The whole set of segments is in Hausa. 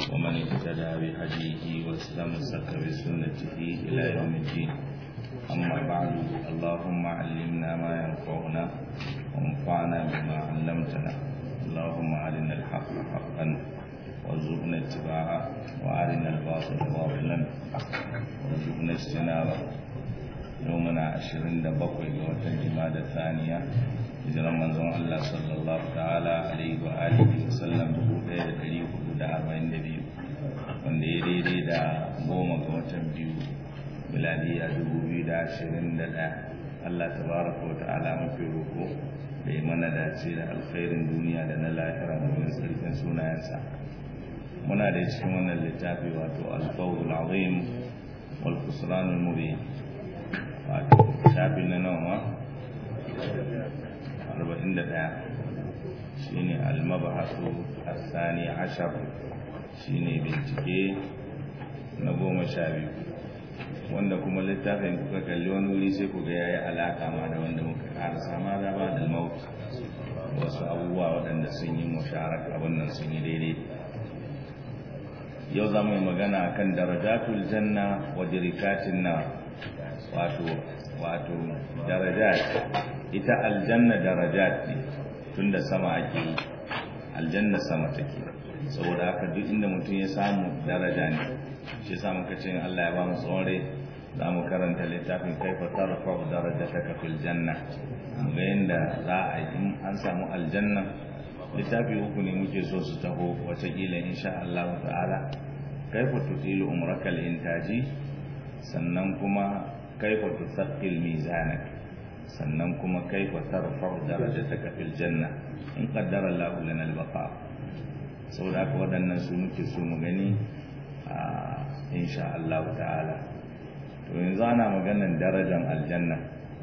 ومن اهتدى بهديه واستمسك بسنته إلى يوم الدين أما بعد اللهم علمنا ما ينفعنا وانفعنا بما علمتنا اللهم أرنا الحق حقا وارزقنا اتباعه وأرنا الباطل باطلا وارزقنا اجتنابه يومنا عشرين دبقوا وتن جمادى الثانية hijiran manzon Allah sallallahu ta'ala alaihi wa alihi wa sallam 1442 wanda ya daidai da goma ga watan biyu miladiya 2021 Allah tabaraka wa ta'ala mafi roko da yi mana dace da alkhairin duniya da na lahira domin sarkin sunayensa muna da cikin wannan littafi wato alfawul azim wal khusranul mubin wato shafi na nawa arba'in da ɗaya shi ne almabahasu asani ashar shi ne bincike na goma sha biyu wanda kuma littafin kuka kalli wani wuri sai ku ga ya yi alaƙa ma da wanda muka ƙarasa ma da ba da maut wasu abubuwa waɗanda sun yi musharak abin nan sun yi daidai yau za mu yi magana kan darajatul janna wa dirikatin na wato wato darajat ita aljanna darajat ne tunda sama ake yi aljanna sama take saboda haka duk inda mutum ya samu daraja ne shi yasa muka ce Allah ya ba mu tsore za mu karanta littafin kaifa tarfa darajataka fil janna mu ga yanda za a yi an samu aljanna littafi uku ne muke so su taho watakila insha Allah ta'ala kaifa tutilu umraka intaji sannan kuma kaifa tusaqqil mizanak sannan kuma kaifa tarfa'u darajataka fil janna in qaddara Allah lana al-baqa saboda haka waɗannan su muke so mu gani a insha Allah ta'ala to yanzu ana maganar darajar aljanna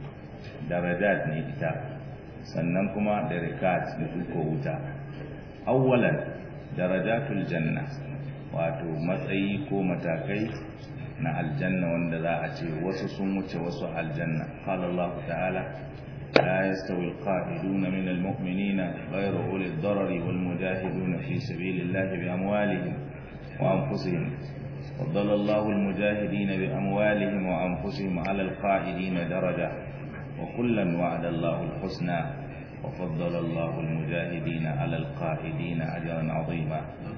darajat ne ita sannan kuma darakat da duko wuta awwalan darajatul janna wato matsayi ko matakai na aljanna wanda za a ce wasu sun wuce wasu aljanna qala Allah ta'ala la yastawi alqa'iduna min almu'minina ghayru uli ad-darari wal mujahiduna fi sabilillahi bi amwalihim wa anfusihim فضل الله المجاهدين بأموالهم وأنفسهم على القائدين درجة وكلا وعد الله الحسنى وفضل الله المجاهدين على القائدين أجرا عظيما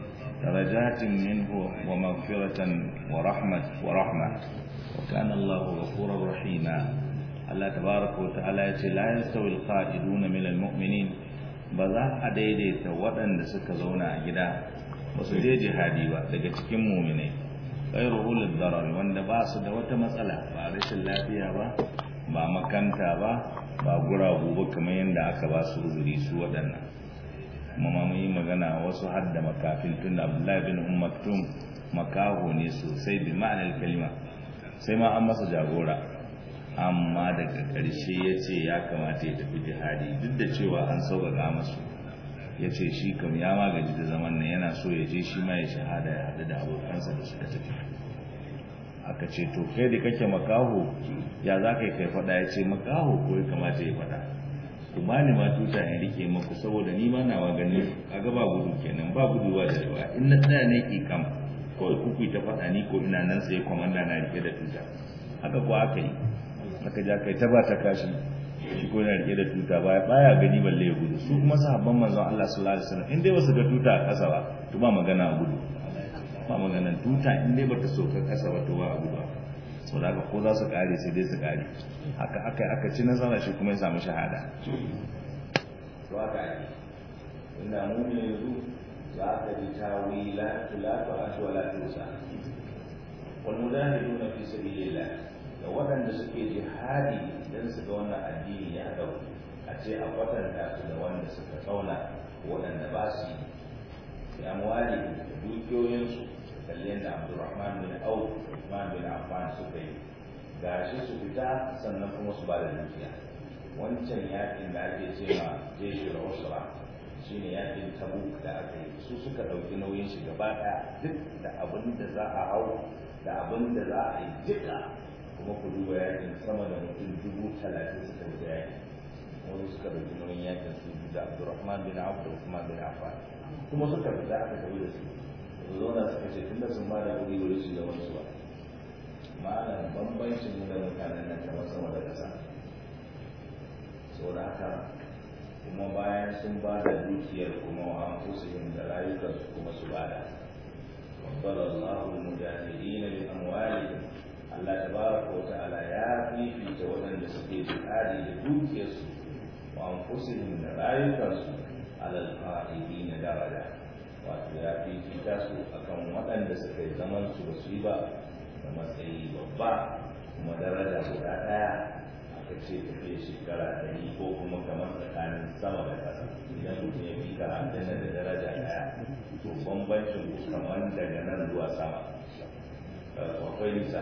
درجات منه ومغفرة ورحمة ورحمة وكان الله غفورا رحيما الله تبارك وتعالى لا يستوي القائدون من المؤمنين بذا أديديت ودن سك زونا أجدا وسجي جهادي daga cikin mu'minai غير أولي الضرر wanda ba su da wata matsala ba rashin lafiya ba ba makanta ba ba guragu ba kamar yadda aka ba su uzuri su waɗannan kuma ma mun yi magana wasu har da makafin tun da abdullahi bin ummatum makaho ne sosai bi ma'anar kalima sai ma an masa jagora amma daga ƙarshe ya ce ya kamata ya tafi jihadi duk da cewa an sauƙaƙa masu ya ce shi kam ya magaji da zaman nan yana so ya je shi ma ya shahada ya haɗu da abokansa da suka tafi aka ce to kai da kake makaho ya za ka yi kai faɗa ya ce makaho ko ya kamata ya faɗa ku ba ni ma tuta in rike maku saboda ni ma nawa gani kaga ba gudu kenan ba gudu ba da riba in na tsaya ne ki kam kawai kuku ta faɗa ni ko ina nan sai komanda na rike da tuta haka ko aka yi aka ja kai ta ba ta kashi shi ko yana rike da tuta baya baya gani balle ya gudu su kuma sahabban manzon Allah sallallahu alaihi wasallam in dai wasu ga tuta a ƙasa ba to ba magana a gudu ba magana tuta in dai bata soka ƙasa ba to ba a gudu sau da ko za su kare sai dai su kare haka aka aka ci nasara shi kuma ya samu shahada to haka ake inda mu ne yanzu za ka ji tawila tulatu ashi wala tusa wal mujahiduna fi sabilillah da waɗanda suke jihadi dan su ga wannan addini ya dau a ce a kwatanta su da wanda suka tsauna waɗanda ba su yi amwali da dukiyoyinsu kalli yadda abdurrahman bin auf usman bin affan suka yi gashi su fita sannan kuma su ba da dukiya wancan yakin da ake ce ma jeshi da usra shine yakin tabuk da aka yi su suka ɗauki nauyin shi gaba ɗaya duk da abin da za a hau da abin da za a yi duka kuma ku duba yakin sama da mutum dubu talatin suka fita yakin wani suka ɗauki nauyin yakin su da abdurrahman bin auf da usman bin affan kuma suka fita aka tafi da su su zauna suka ce tunda sun ba da wuri wuri su zama su ba malam bambancin mu da mutanen nan kamar sama da ƙasa saboda haka kuma bayan sun ba da dukiyar kuma wa anfusihim da rayukansu kuma su ba da فضل الله المجاهدين بأموالهم Allah tabaraka wa ta'ala ya fifita waɗanda suke jihadi da dukiyarsu wa anfusihim da rayukansu alal qa'idin daraja wato ya fifita su akan waɗanda suka yi zaman su ba su yi ba da matsayi babba kuma daraja guda ɗaya aka ce tafiye shekara ɗari ko kuma kamar tsakanin sama da ƙasa idan mutum ya fi ka aljanna da daraja ɗaya to bambancin ku kamar daga nan zuwa sama akwai nisa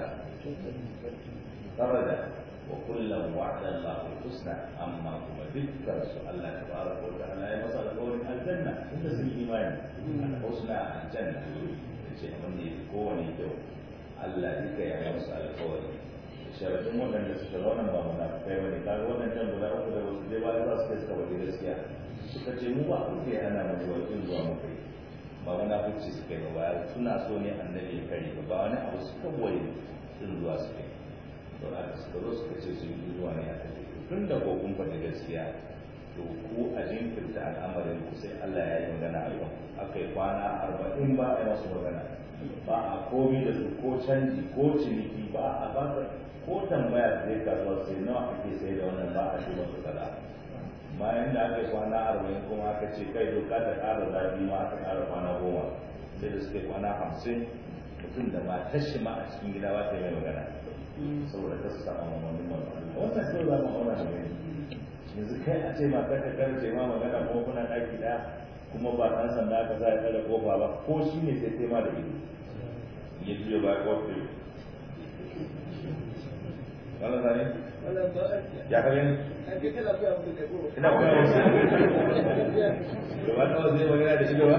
daraja wa kullum wa'ada Allah husna amma kuma dukkan su Allah tabaraka wa ta'ala ya masa alƙawarin aljanna inda sun yi imani al-husna aljanna yace abin da yake kowane kyau Allah duka ya masa alƙawari sharadin waɗanda suka zauna ba munafikai bane kaga waɗannan guda uku da wasu dai ba za su kai suka waje gaskiya suka ce mu ba ku ke hana mu zuwa kin zuwa mu kai ba munafici suka yi ba suna so ne annabi ya kare ba wani abu suka waye sun zuwa su kai to da suka zo suka ce sun yi zuwa ne a kai tun da ko kun faɗi gaskiya to ku a jinkirta al'amarin ku sai Allah ya yi magana a kan aka yi kwana arba'in ba a yi masu magana ba a komi da su ko canji ko ciniki ba a ba ko tambaya zai kasuwa sai nawa ake sai da wannan ba a shi masu kaza bayan da aka yi kwana arba'in kuma aka ce kai doka ta ƙara zafi ma aka ƙara kwana goma sai da suka yi kwana hamsin mutum da matar shi ma a cikin gida ba ta yi mai magana saboda ta su samu mamanin mamman wannan sai za mu auna da gani yanzu kai a ce matar ka karce ma magana ko kuna ɗaki ɗaya kuma ba ɗan sanda aka sa ya tsare kofa ba ko shi ne sai tema da ido ya juya ba kofi wala zane ya ka gani ina kuma wasu gaba ta wasu zai magana da shi gaba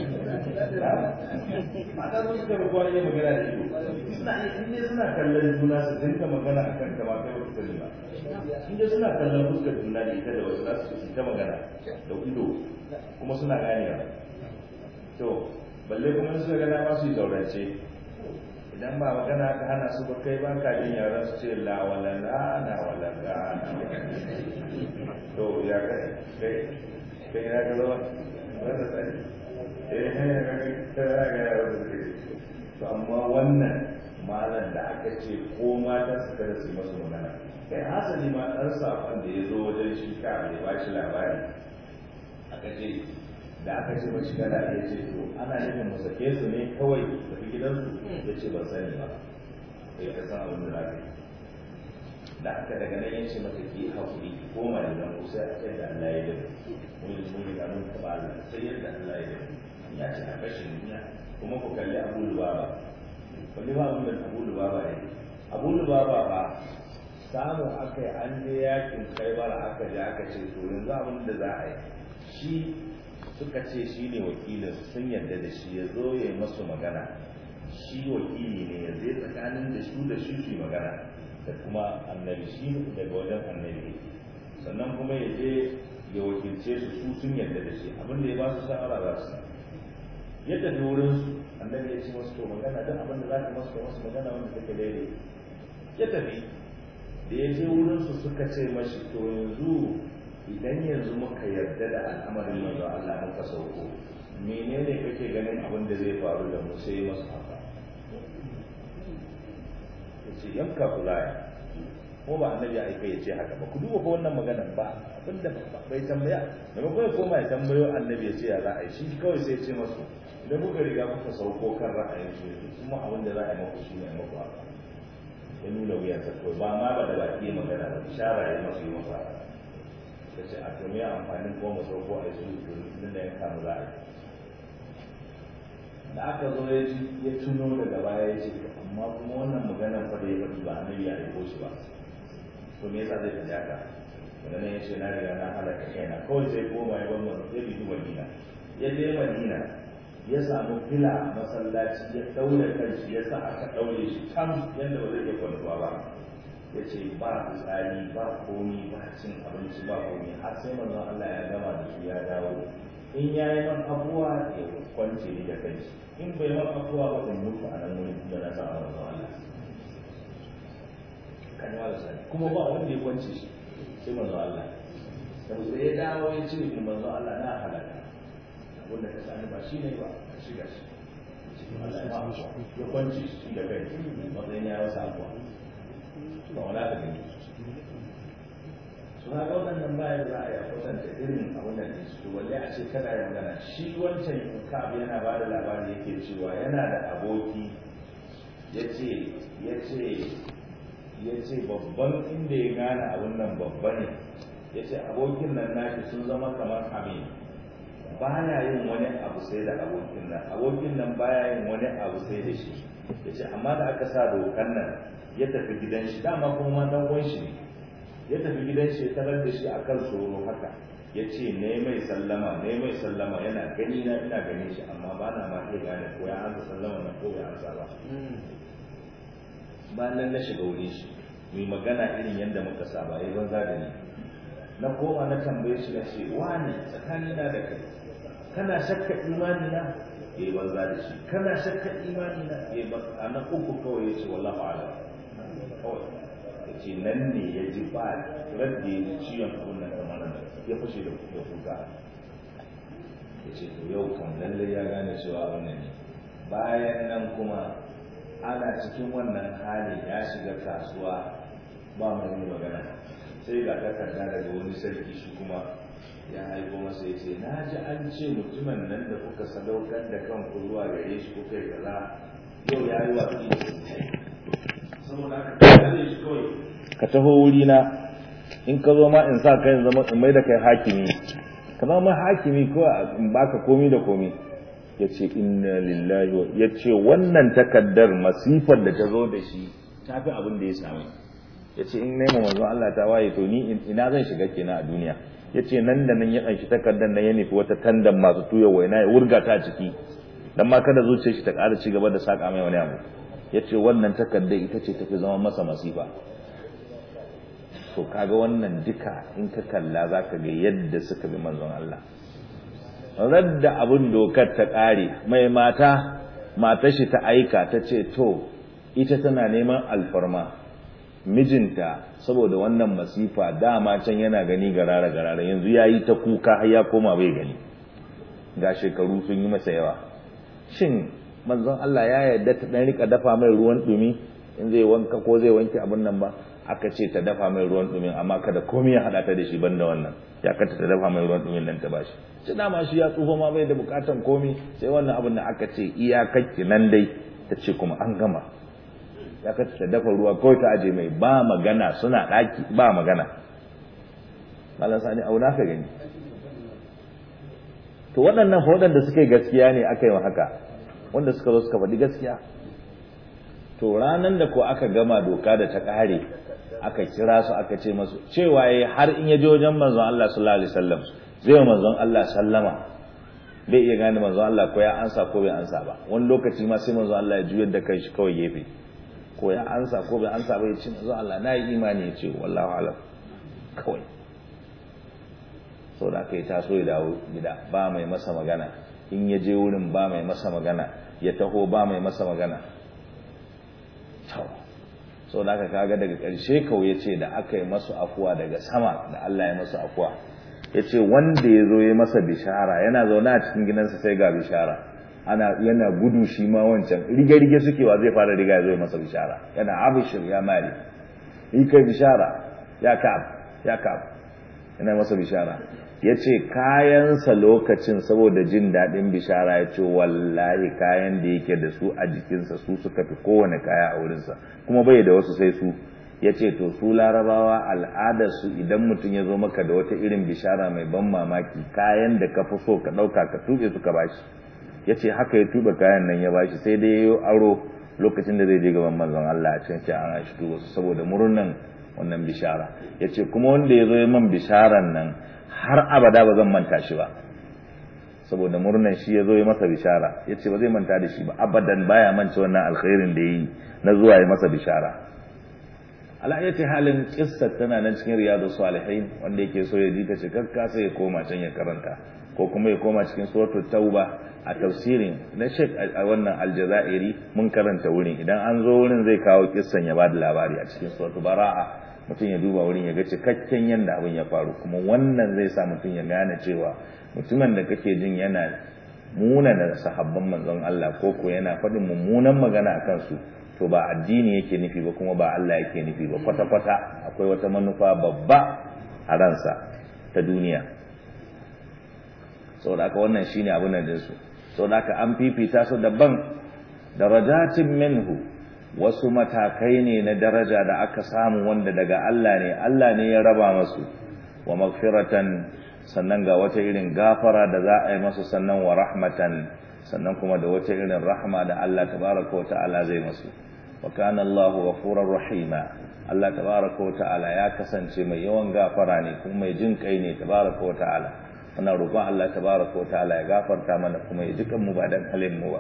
mata sun suka rubuwa ne magana da shi suna inda suna kallon juna su dinka magana a kan kama kai wata sani ba inda suna kallon fuskar juna da ita da wasu za su ta magana da ido kuma suna ganewa to balle kuma suka gana ma su yi zaurance idan ba magana ka hana su ba kai ba ka jin yaran su ce la wala la na wala ga to ya kai kai kai ya ga lawa wanda sai eh eh ga ga yaran su ke to amma wannan malam da aka ce ko mata su kada su masu magana kai hasali ma dan sakon da ya zo wajen shi ka ya ba shi labari aka ce da aka ce mashi kada ya ce to ana nufin mu sake su ne kawai tafi gidansu ya ce ban sani ba sai ka san abin da za ka yi da aka daga nan ya ce mata ki haƙuri ki koma da nan kusa a kai da Allah ya dace mun yi mun yi ganin taɓa Allah sai yadda Allah ya dace ya ce a kashe duniya kuma ku kalli Abu Lubaba kalli ba abin da Abu Lubaba ne Abu Lubaba ba samu aka yi an je yakin kaibar aka je aka ce to yanzu abin da za a yi shi suka ce shi ne wakilin sun yarda da shi ya zo ya yi masu magana shi wakili ne ya zai tsakanin da su da shi su magana da kuma annabi shi daga wajen annabi sannan kuma ya je ya wakilce su su sun yarda da shi abin da ya ba su shawara za su ya tafi wurin su annabi ya ce masu to magana duk abin da za ka masu masu magana wanda take daidai ya tafi da ya je wurin su suka ce mashi to yanzu idan yanzu muka yarda da al'amarin manzo Allah muka sauko menene kake ganin abin da zai faru da mu sai masu haka yace yanka ku zaya ko ba annabi ai kai yace haka ba ku duba ko wannan magana ba abinda bai tambaya da ba kai koma ya tambayo annabi yace ya za a yi shi kawai sai ya ce masu idan kuka riga kuka sauko kan ra'ayin su kuma abin da za a yi maku shi ne maku haka ya nuna wuyansa kawai ba ma ba da baki magana ba ishara ya masu yi masa haka ta ce a tumi amfanin kuma mu sauko a yi su da ya kama za a yi da aka zo ya tuno daga baya ya ce amma kuma wannan maganar fa da ya faɗi ba annabi ya aiko shi ba to me yasa zai faɗi haka daga nan ya ce na riga na halaka kaina kawai sai koma ya bamba ya bi madina ya je madina ya samu fila a masallaci ya ɗaure kanshi ya sa aka ɗaure shi tam yadda ba zai iya kwantuwa ba ya ce ba fitsari ba komi ba cin abinci ba komi har sai manzon Allah ya gama da su ya dawo in ya yi man abuwa ya kwance ni da kai in bai man abuwa ba in mutu a nan wurin da na sa a manzo Allah kan yi wala sani kuma ba wanda ya kwance shi sai manzo Allah da musu ya dawo ya ce ni manzo Allah na halaka wanda ka sani ba shi ne ba ka shiga shi Allah ya ba ya kwance shi da kai matsayin ya wasa abuwa ba wala ka gani su haka waɗannan bayan za a yi kwatanta irin abin da ne su walle a ce kada ya magana shi wancan kab yana ba da labari yake cewa yana da aboki ya ce ya ce ya ce babban inda ya gane abin nan babba ne ya ce abokin nan nashi sun zama kamar amin baya yin wani abu sai da abokin nan abokin nan baya yin wani abu sai da shi ya ce amma da aka sa dokan nan ya tafi gidan shi dama kuma dan uwan shi ne ya tafi gidan shi tarar da shi a kan tsoro haka ya ce ne mai sallama ne mai sallama yana gani na ina ganin shi amma ba na ma iya gane ko ya ansa sallama na ko bai ansa ba ba nan na shiga wurin shi mai magana irin yadda muka saba ya banza da ni na koma na tambaye shi na ce wani tsakani na da kai kana shakka imani na ya banza da shi kana shakka imani na ya a na uku kawai ya ce wallahu a'lam kawai ce nan ne ya ji ba radda ya ciwon kunnan kamar da ya fashe da ya kuka ya ce to yau kan lallai ya gane cewa wannan ne bayan nan kuma ana cikin wannan hali ya shiga kasuwa ba mai magana sai ga takarda daga wani sarki shi kuma ya haifo masa ya ce na ji an ce mutumin nan da kuka sadaukar da kanku zuwa gare shi kuka yi kaza yau ya yi watsi da saboda haka shi kawai ka taho wurina in ka zo ma in sa kai zama in mai da kai hakimi ka zama hakimi ko in baka komi da komi ya ce inna lillahi wa ya ce wannan takaddar masifar da ta zo da shi ta fi abin da ya sami ya ce in nema manzo Allah ta waye to ni ina zan shiga kenan a duniya ya ce nan da nan ya ɗanshi takardar nan ya nufi wata tandan masu tuya waina ya wurga ta ciki dan ma kada zuciyar shi ta ƙara ci gaba da saƙa mai wani abu ya ce wannan takardar ita ce tafi zama masa masifa to kaga wannan duka in ka kalla za ka ga yadda suka bi manzon Allah radda abin dokar ta ƙare mai mata mata shi ta aika ta ce to ita tana neman alfarma mijinta saboda wannan masifa dama can yana gani garara garara yanzu ya yi ta kuka har ya koma bai gani ga shekaru sun yi masa yawa shin manzon Allah ya yarda ta dan rika dafa mai ruwan dumi in zai wanka ko zai wanke abin nan ba aka ce ta dafa mai ruwan dumin amma kada komai ya hada ta da shi banda wannan ya kanta ta dafa mai ruwan dumin nan ta bashi shi dama shi ya tsufa ma bai da bukatan komai sai wannan abin da aka ce iyakakki nan dai ta ce kuma an gama ya kanta ta dafa ruwa kawai ta aje mai ba magana suna daki ba magana malam sani auna ka gani to waɗannan waɗanda suka yi gaskiya ne aka yi wa haka wanda suka zo suka faɗi gaskiya to ranan da ko aka gama doka da ta ƙare aka kira su aka ce masu cewa yayi har in ya je wajen manzon Allah sallallahu alaihi wasallam zai manzon Allah sallama bai iya gane manzon Allah ko ya ansa ko bai ansa ba wani lokaci ma sai manzon Allah ya juyar da kai shi kawai gefe ko ya ansa ko bai ansa ba ya ce manzon Allah na yi imani ya ce wallahu alam kawai sau da aka yi taso ya dawo gida ba mai masa magana in ya je wurin ba mai masa magana ya taho ba mai masa magana sau da aka kaga daga ƙarshe kawai ya ce da aka yi masu afuwa daga sama da Allah ya masu afuwa ya ce wanda ya zo ya masa bishara yana zaune a cikin gidansa sai ga bishara ana yana gudu shi ma wancan rige-rige suke wa zai fara riga ya zo ya masa bishara yana abishir ya mari yi kai bishara ya ka'ab ya ka'ab yana masa bishara ya ce kayansa lokacin saboda jin daɗin bishara ya ce wallahi kayan da yake da su a jikinsa su suka fi kowane kaya a wurinsa kuma bai da wasu sai su ya ce to su larabawa al'adarsu idan mutum ya zo maka da wata irin bishara mai ban mamaki kayan da ka fi so ka ɗauka ka tuɓe suka bashi ya ce haka ya tuɓe kayan nan ya bashi sai dai ya yi aro lokacin da zai je gaban manzon Allah a cikin ce an shi tuba su saboda murnan wannan bishara ya ce kuma wanda ya zo ya man bisharan nan har abada ba zan manta shi ba saboda murnan shi ya zo ya masa bishara ya ce ba zai manta da shi ba abadan baya mance wannan alkhairin da ya yi na zuwa ya masa bishara ala'ayyati halin kissar tana nan cikin riyadu salihin wanda yake so ya ji ta cikakka sai ya koma can ya karanta ko kuma ya koma cikin suratul tauba a tafsirin na Sheikh a wannan Aljazairi mun karanta wurin idan an zo wurin zai kawo kissan ya bada labari a cikin suratul Bara'a mutum ya duba wurin ya ga cikakken yanda abin ya faru kuma wannan zai sa mutum ya gane cewa mutumin da kake jin yana munana sahabban manzon Allah ko ko yana faɗin mummunan magana a kansu to ba addini yake nufi ba kuma ba Allah yake nufi ba kwata-kwata akwai wata manufa babba a ransa ta duniya saboda haka wannan shine abin nan dinsu saboda haka an fifita su daban darajatin minhu wasu matakai ne na daraja da aka samu wanda daga Allah ne Allah ne ya raba masu wa magfiratan sannan ga wata irin gafara da za a yi masu sannan wa rahmatan sannan kuma da wata irin rahma da Allah tabaraka wa ta'ala zai masu wa kana Allahu ghafurur rahima Allah tabaraka wa ta'ala ya kasance mai yawan gafara ne kuma mai jin kai ne tabaraka wa ta'ala muna roƙon Allah tabaraka wa ta'ala ya gafarta mana kuma ya jikan mu ba dan halin mu ba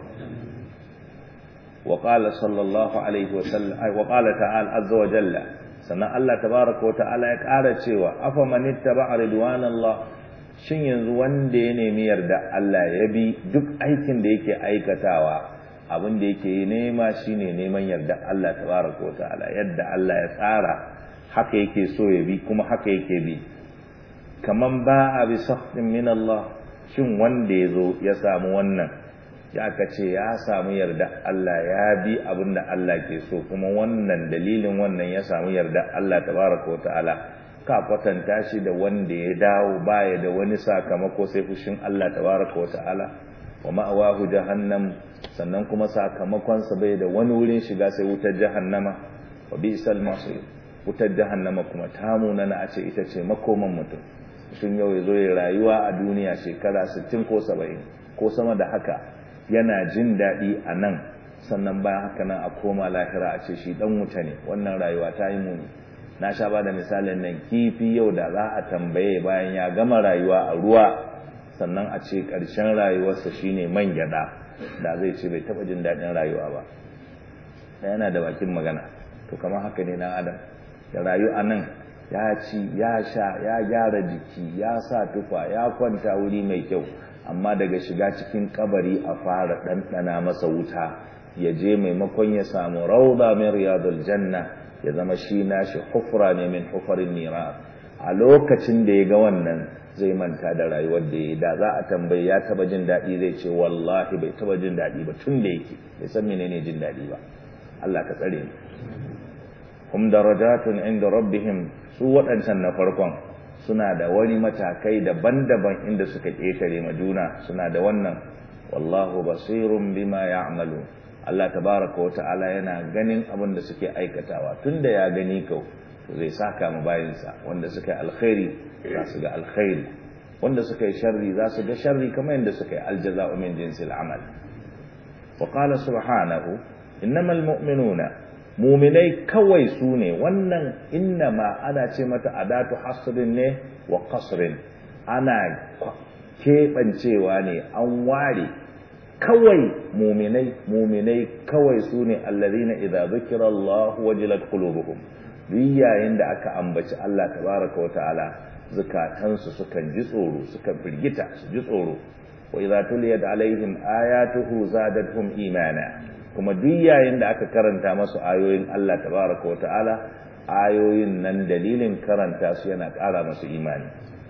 wa qala sallallahu alaihi wa sallam wa qala ta'ala azza wa jalla sannan Allah tabaraka wa ta'ala ya ƙara cewa afa man ittaba ridwanallah shin yanzu wanda ya nemi yarda Allah ya bi duk aikin da yake aikatawa abin da yake yi nema shine neman yarda Allah tabaraka wa ta'ala yadda Allah ya tsara haka yake so ya bi kuma haka yake bi kaman ba a bi sahtin min Allah shin wanda ya zo ya samu wannan ya ka ce ya samu yarda Allah ya bi abin da Allah ke so kuma wannan dalilin wannan ya samu yarda Allah tabaraka wa ta'ala ka kwatanta shi da wanda ya dawo baya da wani sakamako sai fushin Allah tabaraka wa ta'ala wa ma'awahu jahannam sannan kuma sakamakon sa bai da wani wurin shiga sai wutar jahannama wa bi'sal masir wutar jahannama kuma ta munana a ce ita ce makoman mutum mutum yau ya zo ya rayuwa a duniya shekara 60 ko 70 ko sama da haka yana jin daɗi a nan sannan bayan haka nan a koma lahira a ce shi dan wuta ne wannan rayuwa ta yi muni na sha ba da misalin nan kifi yau da za a tambaye bayan ya gama rayuwa a ruwa sannan a ce ƙarshen rayuwarsa shine man gyaɗa da zai ce bai taɓa jin daɗin rayuwa ba da yana da bakin magana to kamar haka ne na adam da rayu a nan ya ci ya sha ya gyara jiki ya sa tufa ya kwanta wuri mai kyau amma daga shiga cikin kabari a fara ɗanɗana masa wuta ya je maimakon ya samu rauda min riyadul janna ya zama shi nashi hufra ne min hufarin nira a lokacin da ya ga wannan zai manta da rayuwar da ya da za a tambayi ya taba jin daɗi zai ce wallahi bai taba jin daɗi ba tun da yake bai san menene jin daɗi ba Allah ka tsare ni hum darajatun inda rabbihim su waɗancan na farkon suna da wani matakai daban-daban inda suka ƙetare ma juna suna da wannan wallahu basirun bima ya'malu Allah tabaraka wa ta'ala yana ganin abin da suke aikatawa tunda ya gani kau to zai saka mu bayinsa wanda suka yi alkhairi za su ga alkhairi wanda suka yi sharri za su ga sharri kamar yadda suka yi aljaza'u min jinsil amal wa qala subhanahu innamal mu'minuna mu'minai kawai su ne wannan innama ana ce mata adatu hasrin ne wa qasrin ana keɓancewa ne an ware kawai muminai muminai kawai su ne allazina idza zukira Allah wajilat qulubuhum duk yayin da aka ambaci Allah tabaraka wa ta'ala zukatansu sukan ji tsoro sukan firgita su ji tsoro wa idza tuliyat alaihim ayatuhu zadatuhum imana kuma duk yayin da aka karanta masu ayoyin Allah tabaraka wa ta'ala ayoyin nan dalilin karanta su yana ƙara masu imani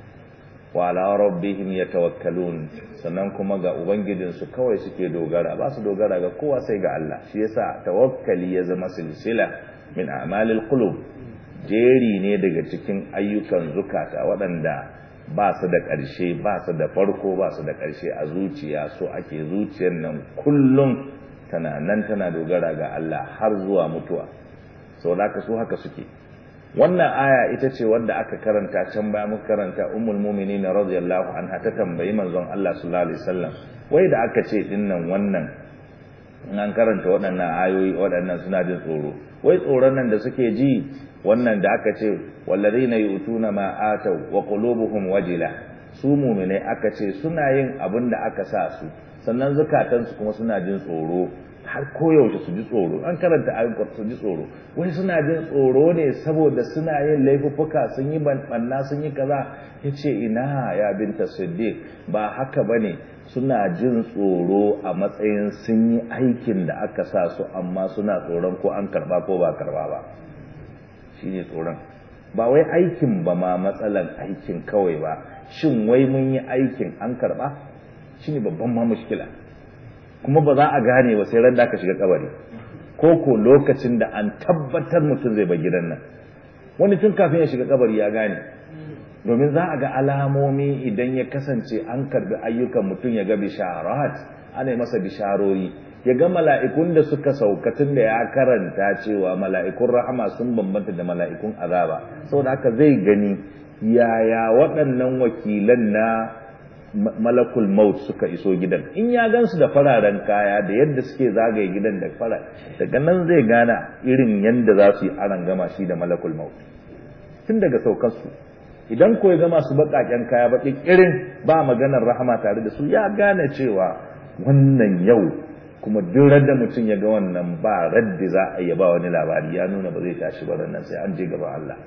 wa ala rabbihim yatawakkalun sannan kuma ga ubangijinsu kawai suke dogara ba su dogara ga kowa sai ga Allah shi yasa tawakkali ya zama silsila min a'malil qulub jeri ne daga cikin ayyukan zukata waɗanda ba su da ƙarshe ba su da farko ba su da ƙarshe a zuciya so ake zuciyar nan kullum tana nan tana dogara ga Allah har zuwa mutuwa sau da su haka suke wannan aya ita ce wadda aka karanta can baya muka karanta ummul mu'minin radiyallahu anha ta tambayi manzon Allah sallallahu alaihi wasallam wai da aka ce dinnan wannan in an karanta waɗannan ayoyi waɗannan suna jin tsoro wai tsoron nan da suke ji wannan da aka ce wallazina yu'tuna ma atau wa qulubuhum wajila su muminai aka ce suna yin abin da aka sa su sannan zukatansu kuma suna jin tsoro har koyaushe su ji tsoro an karanta ayyukan su ji tsoro wai suna jin tsoro ne saboda suna yin laifuffuka sun yi banna sun yi kaza ya ce ina ya binta siddiq ba haka ba ne suna jin tsoro a matsayin sun yi aikin da aka sa su amma suna tsoron ko an karba ko ba karba ba shi ne tsoron ba wai aikin ba ma matsalan aikin kawai ba shin wai mun yi aikin an karba shi ne babban ma mushkila kuma ba za a gane ba sai ran da aka shiga kabari ko ko lokacin da an tabbatar mutum zai bar gidan nan wani tun kafin ya shiga kabari ya gane domin za a ga alamomi idan ya kasance an karbi ayyukan mutum ya ga bisharat ana yi masa bisharori ya ga mala'ikun da suka sauka tun da ya karanta cewa mala'ikun rahama sun bambanta da mala'ikun azaba saboda haka zai gani yaya waɗannan wakilan na malakul maut suka iso gidan in ya gansu da fararen kaya da yadda suke zagaye gidan da fara daga nan zai gana irin yadda za su yi aran gama shi da malakul maut tun daga saukarsu idan ko ya gama su baƙaƙen kaya baƙi irin ba maganar rahama tare da su ya gane cewa wannan yau kuma duk da mutum ya ga wannan ba raddi za a yi ba wani labari ya nuna ba zai tashi ba nan sai an je gaban Allah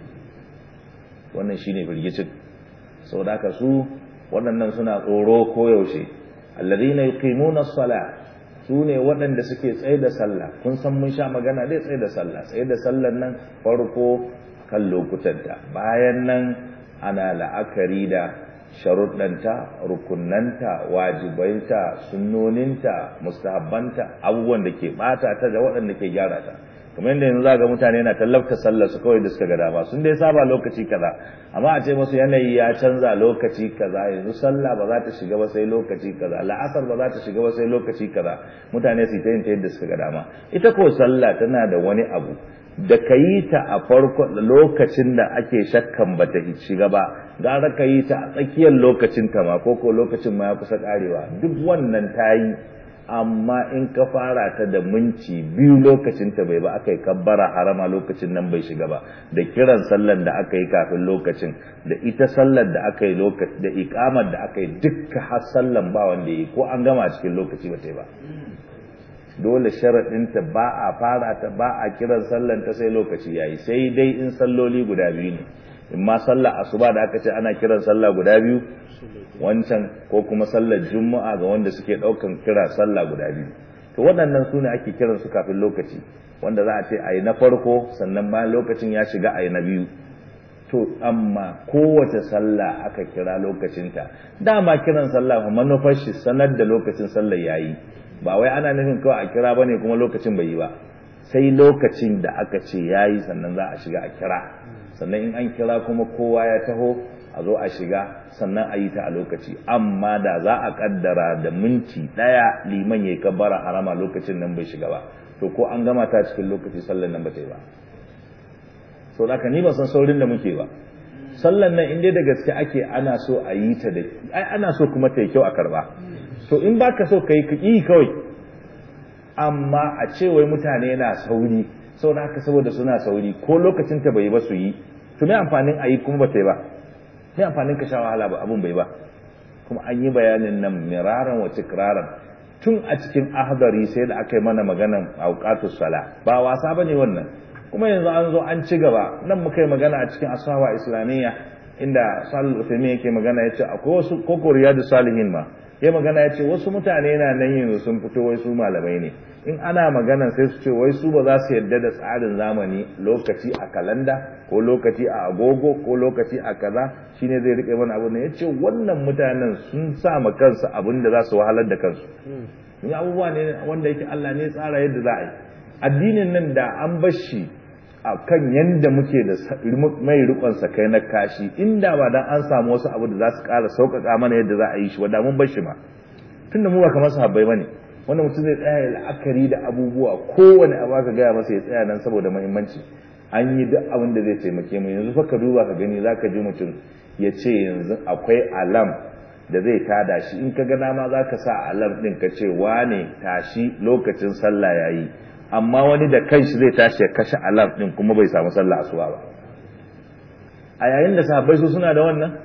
wannan shine firgicin saboda haka su waɗannan suna tsoro koyaushe alladhina yuqimuna as-salah su ne waɗanda suke tsaye da sallah kun san mun sha magana dai tsaye da sallah tsaye da sallar nan farko kan lokutanta bayan nan ana la'akari da sharuɗanta rukunanta wajibaita sunnoninta mustahabbanta abubuwan da ke ɓata ta da waɗanda ke gyara ta kamar yadda yanzu za ga mutane na tallafta sallar su kawai da suka ga dama sun dai saba lokaci kaza amma a ce musu yanayi ya canza lokaci kaza yanzu sallah ba za ta shiga ba sai lokaci kaza la'asar ba za ta shiga ba sai lokaci kaza mutane su ta yin ta yadda suka ga dama ita ko sallah tana da wani abu da ka yi ta a farko lokacin da ake shakkan ba ta shiga ba gara ka yi ta a tsakiyar lokacin ta ma ko ko lokacin ma ya kusa karewa duk wannan ta yi amma in ka fara ta da minci biyu lokacin ta bai ba aka yi kabbara harama lokacin nan bai shiga ba da kiran sallar da aka yi kafin lokacin da ita sallar da aka yi lokaci da ikamar da aka yi dukka har sallan ba wanda yi ko an gama cikin lokaci ba ta yi ba dole sharaɗinta ba a fara ta ba a kiran sallan ta sai lokaci yayi sai dai in salloli guda biyu ne in ma sallar asuba da aka ce ana kiran sallah guda biyu wancan ko kuma sallar juma'a ga wanda suke ɗaukan kira sallah guda biyu to waɗannan su ne ake kiran su kafin lokaci wanda za a ce a yi na farko sannan bayan lokacin ya shiga a yi na biyu to amma kowace sallah aka kira lokacinta dama kiran sallah manufar shi sanar da lokacin sallar yayi ba wai ana nufin kawai a kira bane kuma lokacin bai yi ba sai lokacin da aka ce yayi sannan za a shiga a kira sannan in an kira kuma kowa ya taho a zo a shiga sannan a yi ta a lokaci amma da za a kaddara da minti ɗaya liman ya kabbara harama lokacin nan bai shiga ba to ko an gama ta cikin lokaci sallan nan ba ta yi ba so da ni ba san saurin da muke ba sallan nan inda da gaske ake ana so a yi ta da ai ana so kuma ta yi kyau a karba to in baka so ka yi ka yi kawai amma a ce wai mutane na sauri sau da haka saboda suna sauri ko lokacin ta bai ba su yi to me amfanin a yi kuma ba ta yi ba me amfanin ka sha wahala ba abun bai ba kuma an yi bayanin nan miraran wa tikraran tun a cikin ahdari sai da aka yi mana maganan auqatus sala ba wasa bane wannan kuma yanzu an zo an ci gaba nan muka yi magana a cikin asawa islamiyya inda salul uthaymin yake magana yace akwai wasu koko riyadu salihin ma ya magana ya ce wasu mutane na nan yanzu sun fito wai su malamai ne in ana magana sai su ce wai su ba za su yarda da tsarin zamani lokaci a kalanda ko lokaci a agogo ko lokaci a kaza shine zai rike mana abu ne ya ce wannan mutanen sun sa ma kansu abin da za su wahalar da kansu ni abubuwa ne wanda yake Allah ne tsara yadda za a yi addinin nan da an bar shi a kan yadda muke da mai rikon kai na kashi inda ba dan an samu wasu abu da za su ƙara sauƙaƙa mana yadda za a yi shi wadda mun bar shi ma tunda mu ba kamar sahabbai bane wanda mutum zai tsaya la'akari da abubuwa kowane abu aka gaya masa ya tsaya nan saboda muhimmanci an yi duk abin da zai taimake mu yanzu fa ka duba ka gani zaka ji mutum ya ce yanzu akwai alam da zai tada shi in ka ga dama zaka sa alam din ka ce wane tashi lokacin sallah yayi amma wani da kanshi zai tashi ya kashe alam din kuma bai samu sallah asuba ba a yayin da sahabbai su suna da wannan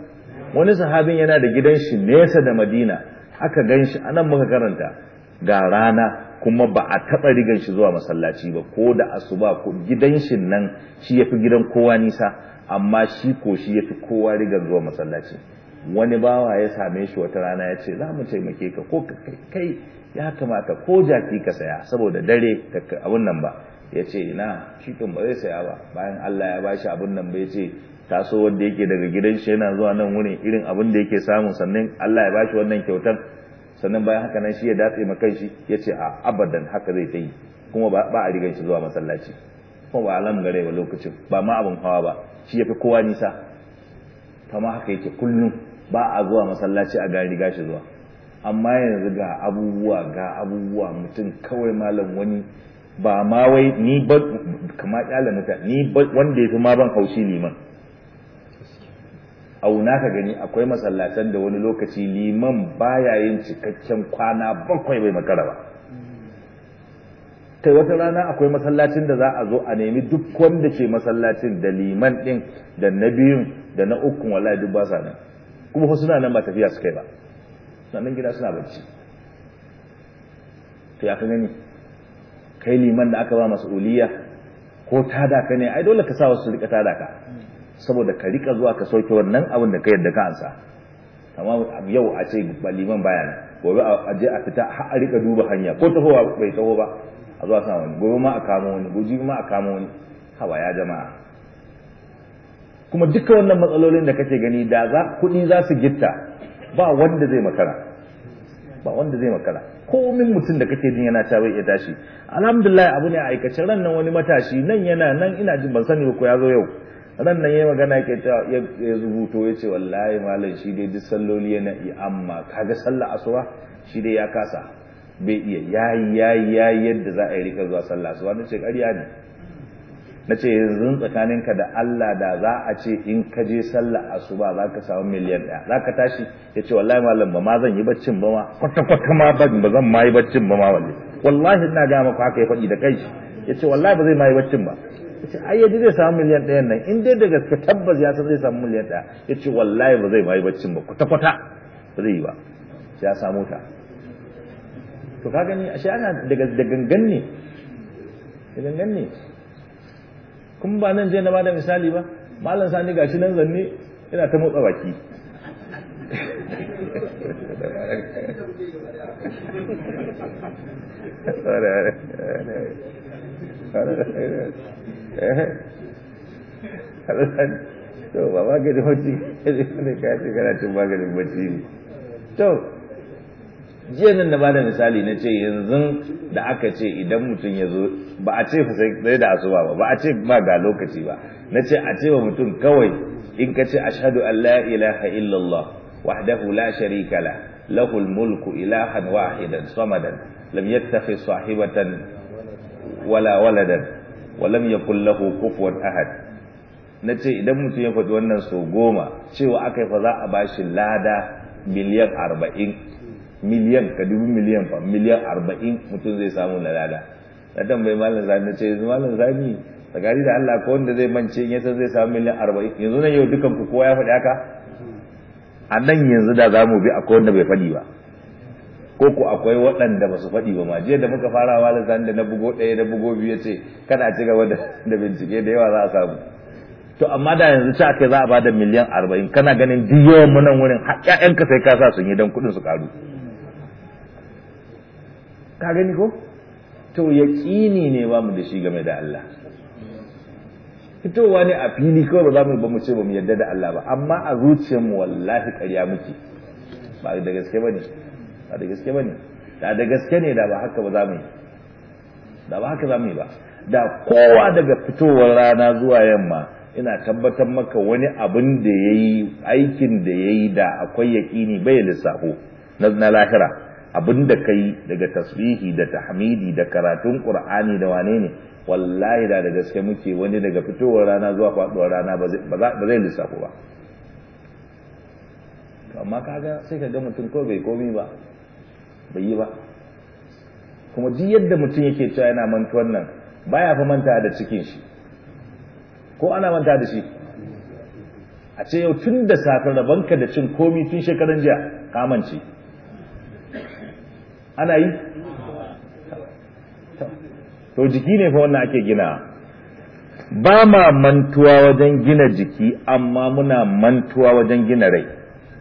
wani sahabin yana da gidan shi nesa da madina aka gan shi anan muka karanta ga rana kuma ba a taɓa rigan shi zuwa masallaci ba ko da asuba ko gidan shi nan shi ya fi gidan kowa nisa amma shi ko shi ya fi kowa rigan zuwa masallaci wani bawa ya same shi wata rana ya ce za mu taimake ka ko kai ya kamata ko jaki ka saya saboda dare abun nan ba ya ce ina shi kan ba zai saya ba bayan Allah ya bashi abun nan ba ya ce taso wanda yake daga gidan shi yana zuwa nan wurin irin abin da yake samu sannan Allah ya bashi wannan kyautar sannan bayan haka nan shi ya datse ma kai shi ya ce a abadan haka zai ta yi kuma ba a rigan shi zuwa masallaci kuma ba alam gare ba lokacin ba ma abin hawa ba shi ya fi kowa nisa kama haka yake kullum ba a zuwa masallaci a gari riga shi zuwa amma yanzu ga abubuwa ga abubuwa mutum kawai malam wani ba ma wai ni ba kama kyala mutane ni wanda ya fi ma ban haushi liman auna ka gani akwai masallatan da wani lokaci liman baya yin cikakken kwana bakwai bai makara ba kai wata rana akwai masallacin da za a zo a nemi duk wanda ke masallacin da liman din da na biyun da na ukun wallahi duk ba sa nan kuma suna nan ba tafiya su kai ba sannan gida suna bacci to ya ka gani kai liman da aka ba mas'uliya ko tada ka ne ai dole ka sa wasu rika tada ka saboda ka rika zuwa ka sauke wannan abin da ka yadda ka ansa amma yau a ce ba liman baya nan gobe a je a fita har a rika duba hanya ko tahowa bai taho ba a zuwa sa wani gobe ma a kamo wani gobe ma a kamo wani hawa ya jama'a kuma duka wannan matsalolin da kake gani da za kuɗi za su gitta ba wanda zai makara ba wanda zai makara komin mutum da kake jin yana ta bai iya tashi alhamdulillah abu ne a aikace ran nan wani matashi nan yana nan ina jin ban sani ba ko ya zo yau ran nan yayi magana yake ta ya rubuto ya ce wallahi malam shi dai duk salloli yana yi amma kaga sallah asuba shi dai ya kasa bai iya yayi yayi yayi yadda za a yi rika zuwa sallah asuba nace ƙarya ne nace yanzu tsakaninka da Allah da za a ce in ka je sallah asuba za ka samu miliyan ɗaya za ka tashi ya ce wallahi malam ba ma zan yi baccin ba ma kwata kwata ma ba zan ma yi baccin ba ma wallahi wallahi ina ga maka haka ya faɗi da kai ya ce wallahi ba zai ma yi baccin ba ya ce ai yaji zai samu miliyan ɗayan nan in dai da gaske tabbas ya san zai samu miliyan ɗaya ya ce wallahi ba zai ma yi baccin ba kwata kwata ba zai yi ba ya samu ta to ka gani ashe ana daga da gangan ne da gangan ne kuma ba nan je na bada misali ba malam sani gashi nan zanne yana ta motsa baki to ba maganin bacci ne ka ce kana cin maganin bacci ne to jiya nan da bada misali na ce yanzu da aka ce idan mutum ya zo ba a ce sai da asuba ba ba a ce ma ga lokaci ba na ce a ce wa mutum kawai in ka ce ashhadu an la ilaha illallah wahdahu la sharika la lahul mulku ilahan wahidan samadan lam yattakhidh sahibatan wala waladan wa lam yakul lahu kufuwan ahad na ce idan mutum ya faɗi wannan so goma cewa aka yi fa za a bashi lada miliyan arba'in miliyan ka dubi miliyan fa miliyan arba'in mutum zai samu na lada na tambayi malam zani na ce yanzu malam zani tsakani da Allah ko wanda zai mance in yasa zai samu miliyan arba'in yanzu nan yau dukan ku kowa ya faɗi haka a nan yanzu da za mu bi akwai wanda bai faɗi ba ko ko akwai waɗanda ba su faɗi ba ma jiya da muka fara malam zani da na bugo ɗaya da bugo biyu ya ce kada ci gaba da bincike da yawa za a samu to amma da yanzu ci aka za a bada miliyan arba'in kana ganin duk yawan mu nan wurin har ƴaƴanka sai ka sa sun yi don kuɗin su ƙaru ka gani ko to yaƙini ne ba mu da shi game da Allah fitowa ne a fili kawai ba za mu ba mu ce ba mu yarda da Allah ba amma a zuciyarmu wallahi ƙarya muke ba da gaske bane ba da gaske bane da da gaske ne da ba haka ba za mu yi da ba haka za mu yi ba da kowa daga fitowar rana zuwa yamma ina tabbatar maka wani abin da ya yi aikin da ya yi da akwai yaƙini bai lissafo na lahira abin da ka yi daga tasbihi da tahmidi da karatun ƙur'ani da wane ne wallahi da da gaske muke wani daga fitowar rana zuwa faɗuwar rana ba zai lissafo ba amma kaga sai ka ga mutum ko bai komi ba bai yi ba kuma duk yadda mutum yake cewa yana mantuwan nan baya fa manta da cikin shi ko ana manta da shi a ce yau tun da safe rabanka da cin komi tun shekaran jiya kamance ana yi to jiki ne fa wannan ake gina ba ma mantuwa wajen gina jiki amma muna mantuwa wajen gina rai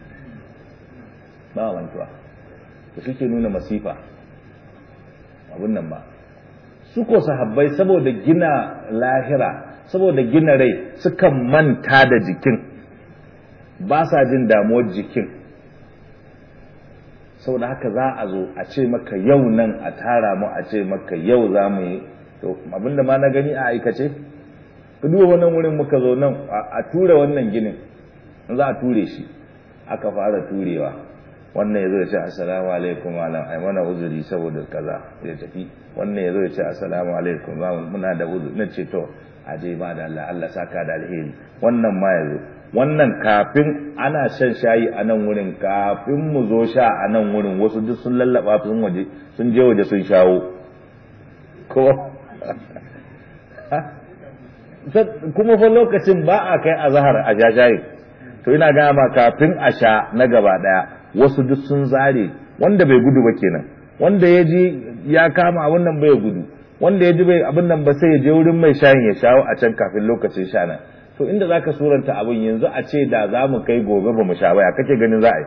ba mantuwa da suke nuna masifa abun nan ba su ko sahabbai saboda gina lahira saboda gina rai sukan manta da jikin ba sa jin damuwar jikin saboda haka za a zo a ce maka yau nan a tara mu a ce maka yau za mu yi to abinda ma na gani a aikace ka duba wannan wurin muka zo nan a ture wannan ginin za a ture shi aka fara turewa wannan ya zo ya ce assalamu alaikum malam ai mana uzuri saboda kaza ya tafi wannan ya zo ya ce assalamu alaikum muna da uzuri na ce to a je ba da Allah Allah saka da alheri wannan ma ya zo wannan kafin ana shan shayi a nan wurin kafin mu zo sha a nan wurin wasu duk sun lallaba sun waje sun je waje sun shawo ko kuma fa lokacin ba a kai azhar a sha shayi to ina ga ma kafin a sha na gaba daya wasu duk sun zare wanda bai gudu ba kenan wanda ya ji ya kama abin nan bai gudu wanda ya ji bai abin nan ba sai ya je wurin mai shayin ya shawo a can kafin lokacin sha nan to inda za ka suranta abin yanzu a ce da za mu kai gobe ba mu sha baya kake ganin za a yi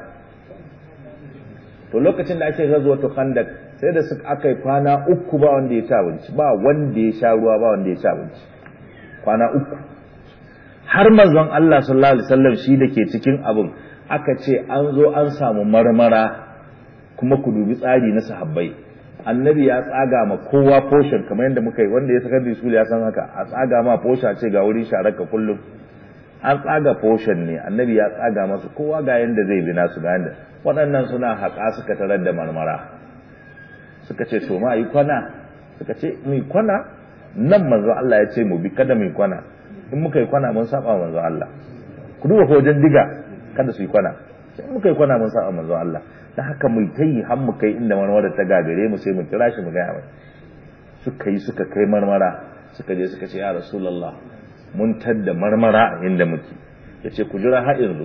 to lokacin da ake zazuwa to khandak sai da suka aka yi kwana uku ba wanda ya ci abinci ba wanda ya sha ruwa ba wanda ya ci abinci kwana uku har manzon Allah sallallahu alaihi wasallam shi da ke cikin abin aka ce an zo an samu marmara kuma ku dubi tsari na sahabbai annabi ya tsaga ma kowa portion kamar yadda muka yi wanda ya sakar da ya san haka a tsaga ma portion ce ga wurin sharaka kullum an tsaga portion ne annabi ya tsaga masu kowa ga yanda zai bi nasu ga yanda waɗannan suna haƙa suka tarar da marmara suka ce to ma yi kwana suka ce mu yi kwana nan manzo Allah ya ce mu bi kada mu yi kwana in muka yi kwana mun saba manzo Allah ku duba ko wajen diga kada su yi kwana sai muka yi kwana mun saba manzo Allah ta haka mu ta yi har mu kai inda marmara ta gagare mu sai mu kira shi mu gaya mai suka yi suka kai marmara suka je suka ce ya rasulullah mun tadda marmara a inda muke ya ce ku jira har yanzu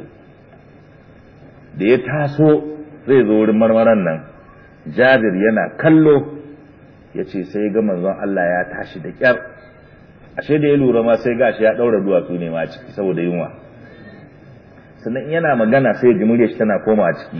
da ya taso zai zo wurin marmaran nan jabir yana kallo ya ce sai ga manzon Allah ya tashi da kyar ashe da ya lura ma sai gashi ya daura duwatsu ne ma ciki saboda yunwa sannan yana magana sai ya ji muryar shi tana koma a ciki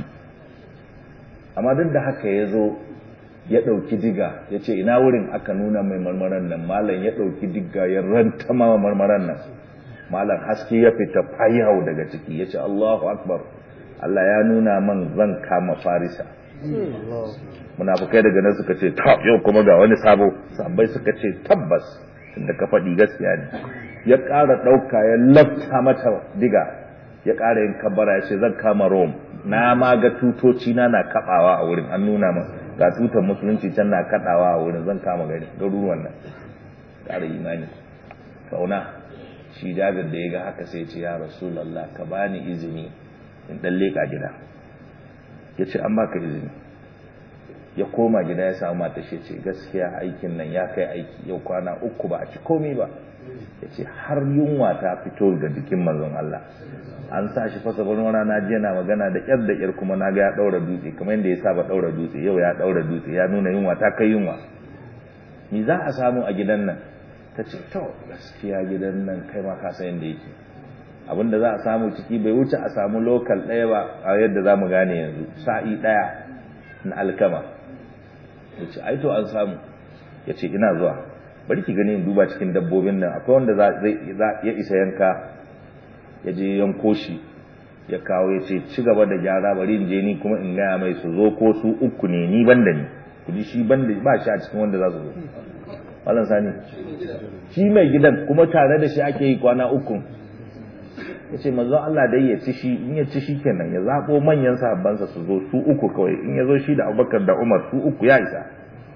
amma duk da haka ya zo ya ɗauki diga ya ce ina wurin aka nuna mai marmaran nan malam ya ɗauki diga ya rantama marmaran nan malam haske ya fita fayau daga ciki ya ce Allahu akbar Allah ya nuna man zan kama farisa munafukai daga nan suka ce ta yau kuma ga wani sabo sabai suka ce tabbas inda ka faɗi gaskiya ne ya ƙara ɗauka ya lafta mata diga ya ƙara yin kabbara ya ce zan kama Rome na ma ga tutoci na na kaɗawa a wurin an nuna min ga tutar musulunci can na kaɗawa a wurin zan kama gari garuruwan nan ƙara imani kauna shi jabir da ya ga haka sai ce ya rasulallah ka bani izini in ɗan leƙa gida ya ce an baka izini ya koma gida ya samu mata shi ce gaskiya aikin nan ya kai aiki yau kwana uku ba a ci komi ba ya ce har yunwa ta fito ga jikin manzon Allah an sa shi fasa wani rana jiya na magana da ƙyar da ƙyar kuma na ga ya ɗaura dutse kamar yadda ya saba ɗaura dutse yau ya ɗaura dutse ya nuna yunwa ta kai yunwa ni za a samu a gidan nan ta ce to gaskiya gidan nan kai ma ka san yadda yake abinda za a samu ciki bai wuce a samu lokal ɗaya ba a yadda za mu gane yanzu sa'i ɗaya na alkama ya ce ai to an samu ya ce ina zuwa bari ki gani in duba cikin dabbobin nan akwai wanda ya isa yanka ya je yanko shi ya kawo ya ce ci gaba da gyara bari in je ni kuma in gaya mai su zo ko su uku ne ni banda ni ku ji shi banda ba shi a cikin wanda za su zo malam sani shi mai gidan kuma tare da shi ake yi kwana uku ya ce manzon Allah dai ya ci shi in ya ci shi kenan ya zaɓo manyan sahabbansa su zo su uku kawai in ya zo shi da abubakar da umar su uku ya isa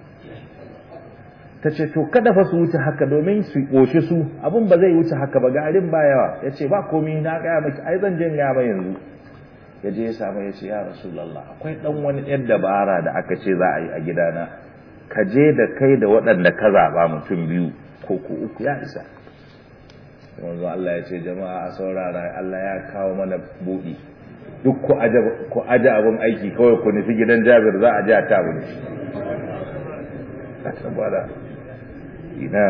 ta ce to kada fa su wuce haka domin su ƙoshi su abin ba zai wuce haka ba garin ba yawa ya ce ba komi na gaya maki ai zan je gaya mai yanzu ya je ya samu ya ce ya rasulallah akwai dan wani yar dabara da aka ce za a yi a gidana ka je da kai da waɗanda ka zaɓa mutum biyu ko ku uku ya isa sai manzo Allah ya ce jama'a a saurara Allah ya kawo mana buɗi duk ku aje ku aje abun aiki kawai ku nufi gidan Jabir za a je a tabu ne saboda ina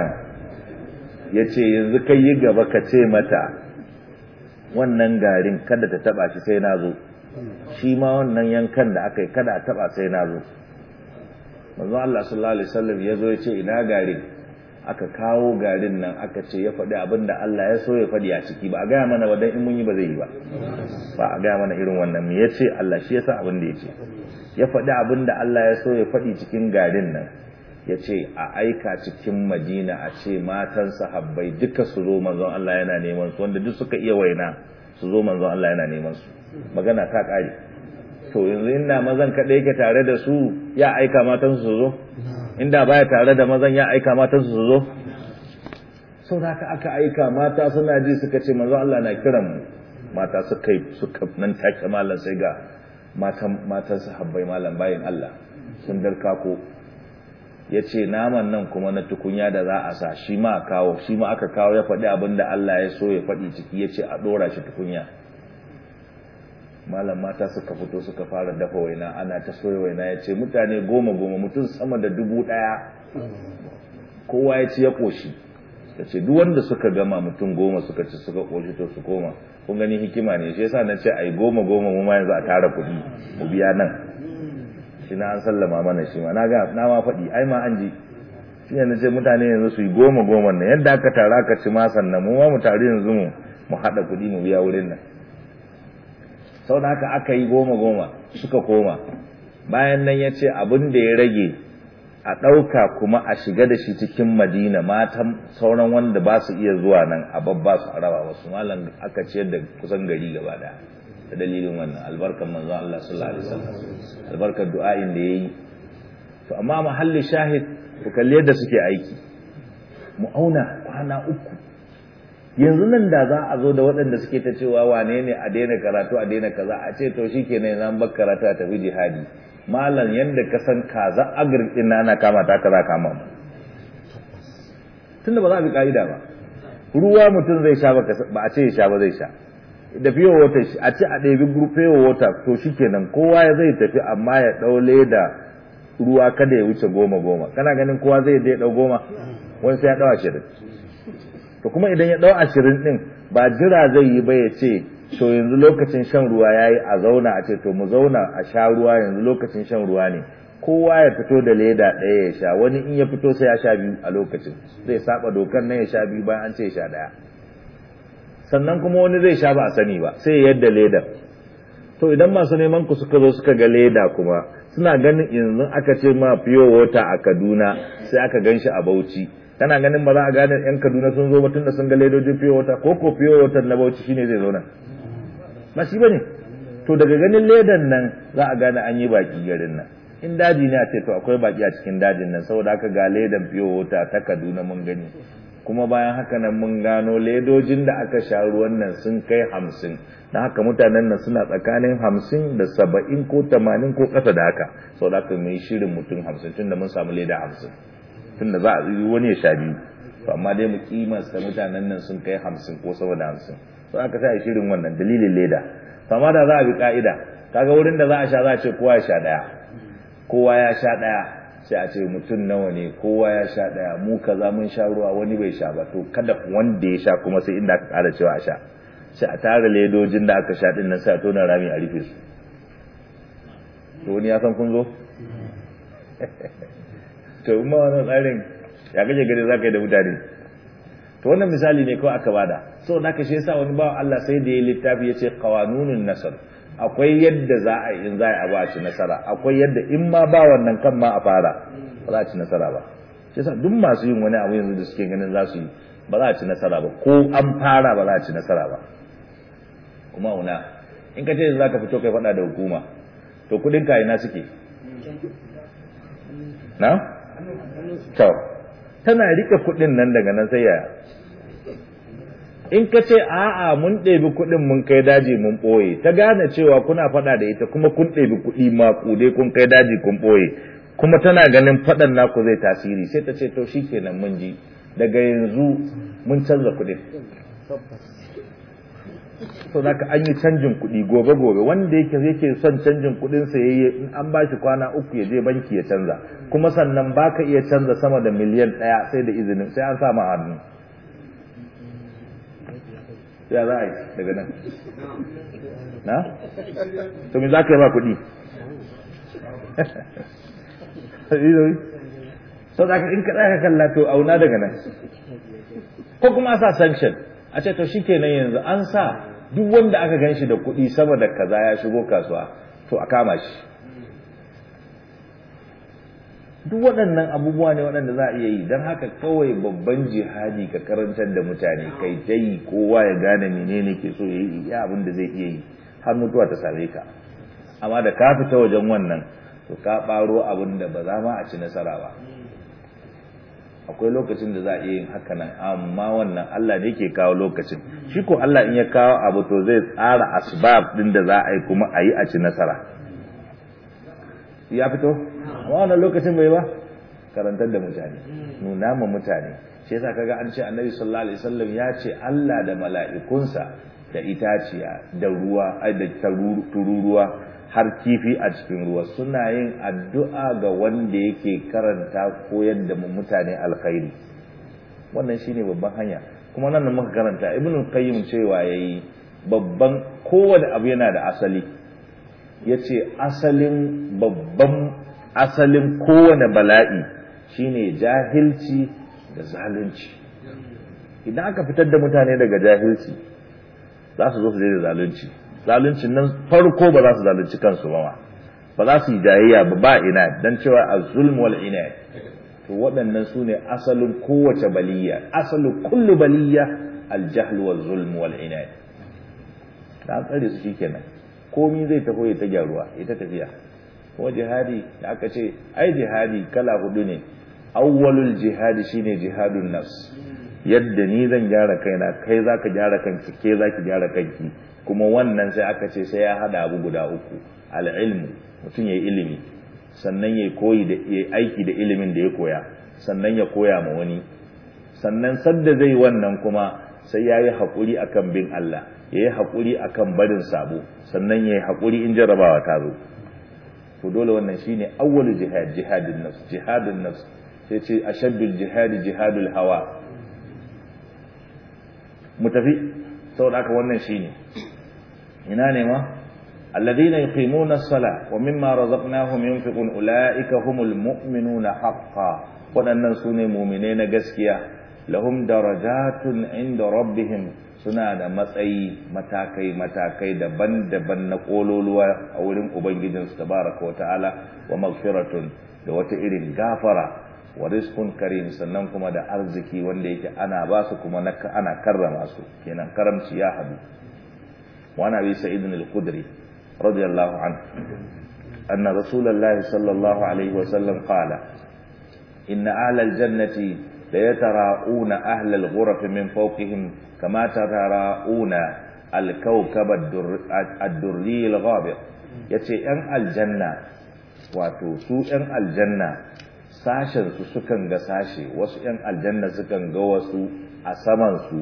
yace yanzu kai yi gaba ka ce mata wannan garin kada ta taba shi sai na zo shi ma wannan yankan da aka yi kada a taba sai na zo manzo Allah sallallahu alaihi wasallam ya zo ya ce ina garin aka kawo garin nan aka ce ya faɗi abin da Allah ya so ya faɗi a ciki ba a gaya mana wadan in mun yi ba zai yi ba ba a gaya mana irin wannan me yace Allah shi ya sa abin da ya ce ya faɗi abin da Allah ya so ya faɗi cikin garin nan ya ce a aika cikin madina a ce matan sahabbai duka su zo manzon Allah yana neman su wanda duk suka iya waina su zo manzon Allah yana neman su magana ta ƙare to yanzu inda mazan kaɗai yake tare da su ya aika matan su zo inda baya tare da mazan ya aika matan su zo sau da aka aika mata suna ji suka ce manzon Allah na kiran mu mata suka yi suka nan take malam sai ga matan matan sahabbai malam bayin Allah sun darka ko ya ce naman nan kuma na tukunya da za a sa shi ma kawo shi ma aka kawo ya faɗi abin da Allah ya so ya faɗi ciki ya ce a ɗora shi tukunya malam mata suka fito suka fara dafa waina ana ta soya waina ya ce mutane goma goma mutum sama da dubu ɗaya kowa ya ci ya ƙoshi ya ce duk wanda suka gama mutum goma suka ci suka ƙoshi to su koma kun gani hikima ne shi yasa na ce ai goma goma mu ma yanzu a tara kuɗi mu biya nan shi na an sallama mana shi ma na ga na ma faɗi ai ma an ji shi ne ce mutane yanzu su yi goma goma nan yadda aka tara aka ci ma sannan mu ma mu tare yanzu mu mu haɗa kuɗi mu biya wurin nan sau da haka aka yi goma goma suka koma bayan nan ya ce abin da ya rage a ɗauka kuma a shiga da shi cikin madina matan sauran wanda ba su iya zuwa nan a babba su a raba wasu malam aka ciyar da kusan gari gaba daya da dalilin wannan albarkar manzon Allah sallallahu alaihi wasallam albarkar du'a'in da yayi to amma mahalli shahid ku kalli yadda suke aiki mu auna kwana uku yanzu nan da za a zo da waɗanda suke ta cewa wane ne a daina karatu a daina kaza a ce to shikenan zan bar karatu a tafi jihadi malam yanda ka san kaza agir din ana kama ta kaza kama mu tunda ba za a bi ka'ida ba ruwa mutum zai sha ba a ce ya sha ba zai sha da fiye wata a ce a ɗabi fiye wata to shi kenan kowa ya zai tafi amma ya ɗau leda ruwa kada ya wuce goma goma kana ganin kowa zai dai ɗau goma wani sai ya ɗau ashirin to kuma idan ya ɗau ashirin ɗin ba jira zai yi ba ya ce to yanzu lokacin shan ruwa ya yi a zauna a ce to mu zauna a sha ruwa yanzu lokacin shan ruwa ne kowa ya fito da leda ɗaya ya sha wani in ya fito sai ya sha biyu a lokacin zai saba dokar nan ya sha biyu bayan an ce ya sha ɗaya sannan kuma wani zai sha ba a sani ba sai yadda leda to idan masu neman ku suka zo suka ga leda kuma suna ganin yanzu aka ce ma fiyo wata a Kaduna sai aka gan shi a Bauchi kana ganin ba za a gane yan Kaduna sun zo ba tunda sun ga ledojin fiyo wata ko ko fiyo wata na Bauchi shine zai zo nan ba shi bane to daga ganin ledan nan za a gane an yi baki garin nan in daji ne a ce to akwai baki a cikin dajin nan saboda haka ga ledan fiyo wata ta Kaduna mun gani kuma bayan haka nan mun gano ledojin da aka sha ruwan nan sun kai hamsin da haka mutanen nan suna tsakanin hamsin da saba'in ko tamanin ko ƙasa da haka sau da haka mai shirin mutum hamsin tun da mun samu leda hamsin tun da za a yi wani ya sha biyu to amma dai mu kimasta mutanen nan sun kai hamsin ko sama da hamsin sau aka sai a shirin wannan dalilin leda to amma da za a bi ka'ida kaga wurin da za a sha za a ce kowa ya sha ɗaya kowa ya sha ɗaya sai a ce mutum nawa ne kowa ya sha daya mu kaza mun sha ruwa wani bai sha ba to kada wanda ya sha kuma sai inda aka kara cewa a sha sai a tara ledojin da aka sha din nan sai a tona rami a rufe su to wani ya san kun zo to kuma wannan tsarin ya kaje gari za ka yi da mutane to wannan misali ne kawai aka bada so da ka shi yasa wani bawa Allah sai da ya littafi ya ce qawanunun nasar akwai yadda za a in za a ba ci nasara akwai yadda in ma ba wannan kan ma a fara ba za a ci nasara ba shi yasa duk masu yin wani abu yanzu da suke ganin za su yi ba za a ci nasara ba ko an fara ba za a ci nasara ba kuma una in ka ce za ka fito kai faɗa da hukuma to kuɗin ka ina suke na to tana rike kuɗin nan daga nan sai yaya in ka ce a'a mun ɗebi kuɗin mun kai daji mun ɓoye ta gane cewa kuna faɗa da ita kuma kun ɗebi kuɗi maƙude kun kai daji kun ɓoye kuma tana ganin faɗan naku zai tasiri sai ta ce to shi kenan mun ji daga yanzu mun canza kuɗin so zaka an yi canjin kuɗi gobe gobe wanda yake yake son canjin kuɗin sa yayi in an bashi kwana uku ya je banki ya canza kuma sannan baka iya canza sama da miliyan ɗaya sai da izinin sai an sa ma hannu ya za a yi daga nan na to me za ka yi ba kuɗi so da in ka ɗaya kalla to auna daga nan ko kuma sa sanction a ce to shi kenan yanzu an sa duk wanda aka gan shi da kuɗi sama da kaza ya shigo kasuwa to a kama shi duk waɗannan abubuwa ne waɗanda za a iya yi don haka kawai babban jihadi ka karantar da mutane kai ta yi kowa ya gane menene ke so ya yi ya abin da zai iya yi har mutuwa ta same ka amma da ka fita wajen wannan to ka ɓaro abin da ba za ma a ci nasara ba akwai lokacin da za a iya yin haka nan amma wannan Allah ne ke kawo lokacin shi ko Allah in ya kawo abu to zai tsara asbab din da za a yi kuma a yi a ci nasara ya fito amma wannan lokacin bai ba karantar da mutane nuna ma mutane shi yasa kaga an ce annabi sallallahu alaihi wasallam ya ce Allah da mala'ikunsa da itaciya da ruwa ai da tururuwa har kifi a cikin ruwa suna yin addu'a ga wanda yake karanta koyar da mutane alkhairi wannan shine babban hanya kuma nan da muka karanta ibn qayyim cewa yayi babban kowane abu yana da asali yace asalin babban asalin kowane bala'i shine jahilci da zalunci idan aka fitar da mutane daga jahilci za su zo su da zalunci zaluncin nan farko ba za su zalunci kansu ba ma ba za su yi jayayya ba ba ina dan cewa az-zulm wal inad to waɗannan su ne asalin kowace baliya asalin kullu baliya al-jahl wal zulm wal inad da tsare su shikenan komai zai taho ya ta gyaruwa ita tafiya kuma jihadi da aka ce ai jihadi kala hudu ne awwalul jihadi shine jihadun nafs yadda ni zan gyara kaina kai zaka gyara kanki ke zaki gyara kanki kuma wannan sai aka ce sai ya hada abu guda uku al'ilmu mutum ya yi ilimi sannan ya koyi da ya aiki da ilimin da ya koya sannan ya koya ma wani sannan sadda zai wannan kuma sai ya yi haƙuri akan bin Allah ya yi haƙuri akan barin sabo sannan ya yi haƙuri in jarabawa ta zo to dole wannan shine awwalu jihad jihadun nafs jihadun nafs sai ce ashaddul jihadi jihadul hawa mu tafi saboda haka wannan shine ina ne ma alladhina yuqimuna as-sala wa mimma razaqnahum yunfiqun ulaika humul mu'minuna haqqan wadannan sune mu'mine na gaskiya lahum darajatun inda rabbihim suna da matsayi matakai matakai daban-daban na kololuwa a wurin ubangijinsu tabaraka wa ta'ala wa maghfiratun da wata irin gafara wa rizqun karim sannan kuma da arziki wanda yake ana ba su kuma ana karrama su kenan karamci ya hadu wa nabi sa'id al-khudri radiyallahu anhu anna rasulullahi sallallahu alaihi wa sallam qala inna ahla al-jannati la yatara'una ahla al-ghuraf min fawqihim kama tatara'una al-kawkab ad-durri al-ghabir yace yan aljanna wato su yan aljanna sashensu sukan ga sashe wasu ‘yan aljanna sukan ga wasu a samansu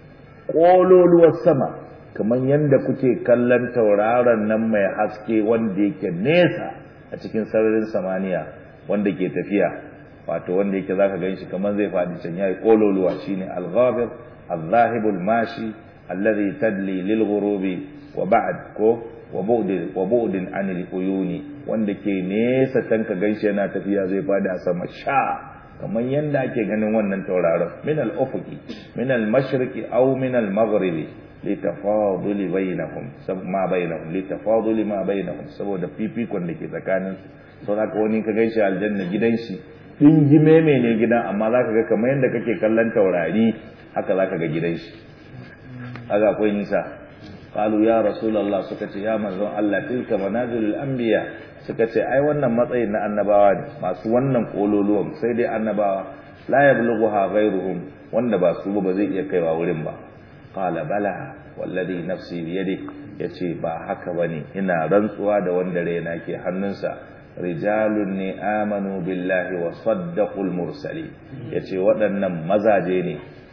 ƙololuwar sama kamar yadda kuke kallon tauraron nan mai haske wanda yake nesa a cikin sararin samaniya wanda ke tafiya wato wanda yake zaka gan shi kamar zai faɗi can yayi ƙololuwa shine al-ghabir al-zahibul mashi alladhi tadli lil ghurubi wa ba'd ko wa bu'din wa bu'din anil uyuni wanda ke nesa can ka ganshi yana tafiya zai fada a sama sha kamar yanda ake ganin wannan tauraron min al-ufuqi min al-mashriqi aw min al-maghribi litafaduli bainahum sab ma bainahum litafaduli ma bainahum saboda fifikon da ke tsakanin su so haka wani ka ganshi aljanna gidan shi dingime ne gidan amma zaka ga kamar yanda kake kallon taurari haka zaka ga gidan shi haka akwai nisa qalu ya rasulullah suka ce ya manzon Allah tilka manazilul anbiya suka ce ai wannan matsayin na annabawa ne masu wannan kololuwan sai dai annabawa la yablughuha ghayruhum wanda ba su ba zai iya kaiwa wurin ba qala bala wallazi nafsi bi yadi yace ba haka bane ina rantsuwa da wanda raina ke hannunsa rijalun ne amanu billahi wa saddaqul mursali yace waɗannan mazaje ne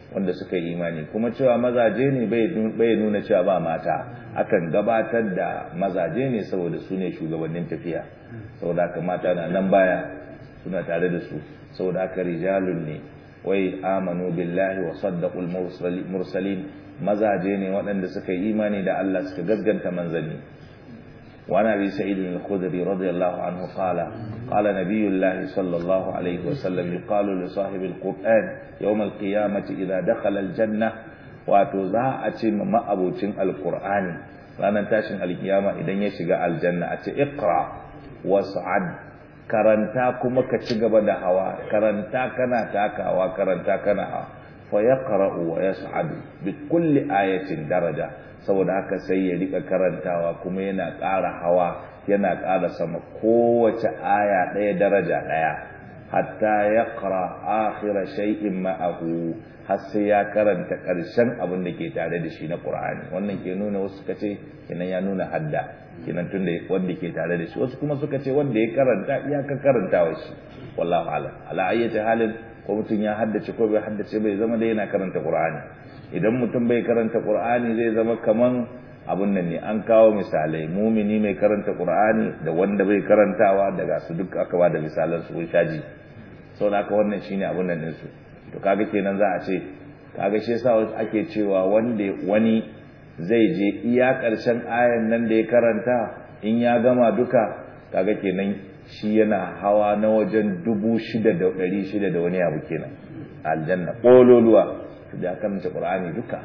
wanda suka yi imani kuma cewa mazaje ne bai nuna cewa ba mata akan gabatar da mazaje ne saboda su ne shugabannin tafiya saboda haka mata na nan baya suna tare da su saboda haka rijalun ne wai amanu billahi wa saddaqul mursalin mazaje ne waɗanda suka yi imani da Allah suka gaskanta manzanni وعن ابي سعيد الخدري رضي الله عنه قال قال نبي الله صلى الله عليه وسلم يقال لصاحب القران يوم القيامه اذا دخل الجنه wato za a ce ma ma'abocin alkur'ani ranar tashin alkiyama idan ya shiga aljanna a ce iqra was'ad karanta kuma ka ci gaba da hawa karanta kana takawa karanta kana hawa fa yaqra'u wa yas'adu bi kulli ayatin daraja saboda haka sai ya rika karantawa kuma yana ƙara hawa yana ƙara sama kowace aya ɗaya daraja ɗaya hatta ya ƙara akhira shay'in ma'ahu har sai ya karanta ƙarshen abin da ke tare da shi na ƙur'ani wannan ke nuna wasu suka ce kenan ya nuna hadda kenan tunda wanda ke tare da shi wasu kuma suka ce wanda ya karanta iyaka karantawa shi wallahu a'lam ala ayyati halin ko mutum ya haddace ko bai haddace bai zama da yana karanta ƙur'ani idan mutum bai karanta qur'ani zai zama kaman abun nan ne an kawo misalai mumini mai karanta qur'ani da wanda bai karantawa daga su duk aka ba da misalan su shaji sau da aka wannan shine abun nan su to kaga kenan za a ce kaga shi yasa ake cewa wanda wani zai je iya karshen ayan nan da ya karanta in ya gama duka kaga kenan shi yana hawa na wajen dubu shida da ɗari shida da wani abu kenan aljanna ƙololuwa da karanta Qur'ani duka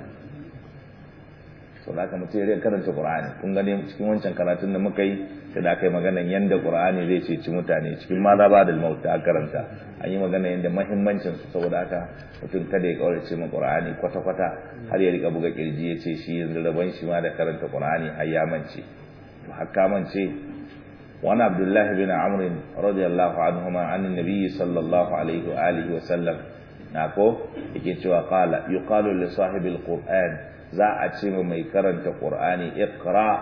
so da aka mutu ya karanta Qur'ani kun gane cikin wancan karatun da muka yi sai da aka yi maganan yanda Qur'ani zai ceci mutane cikin ma da bada maut ta karanta an yi magana yanda muhimmancin su saboda haka mutum kada ya kaurace ma Qur'ani kwata kwata har ya rika buga kirji ya ce shi yanzu rabon shi ma da karanta Qur'ani har ya mance to haka mance وعن عبد الله بن عمرو رضي الله عنهما عن النبي صلى الله عليه وآله وسلم nako yake cewa qala yuqalu li sahibil qur'an za a ce mai karanta qur'ani iqra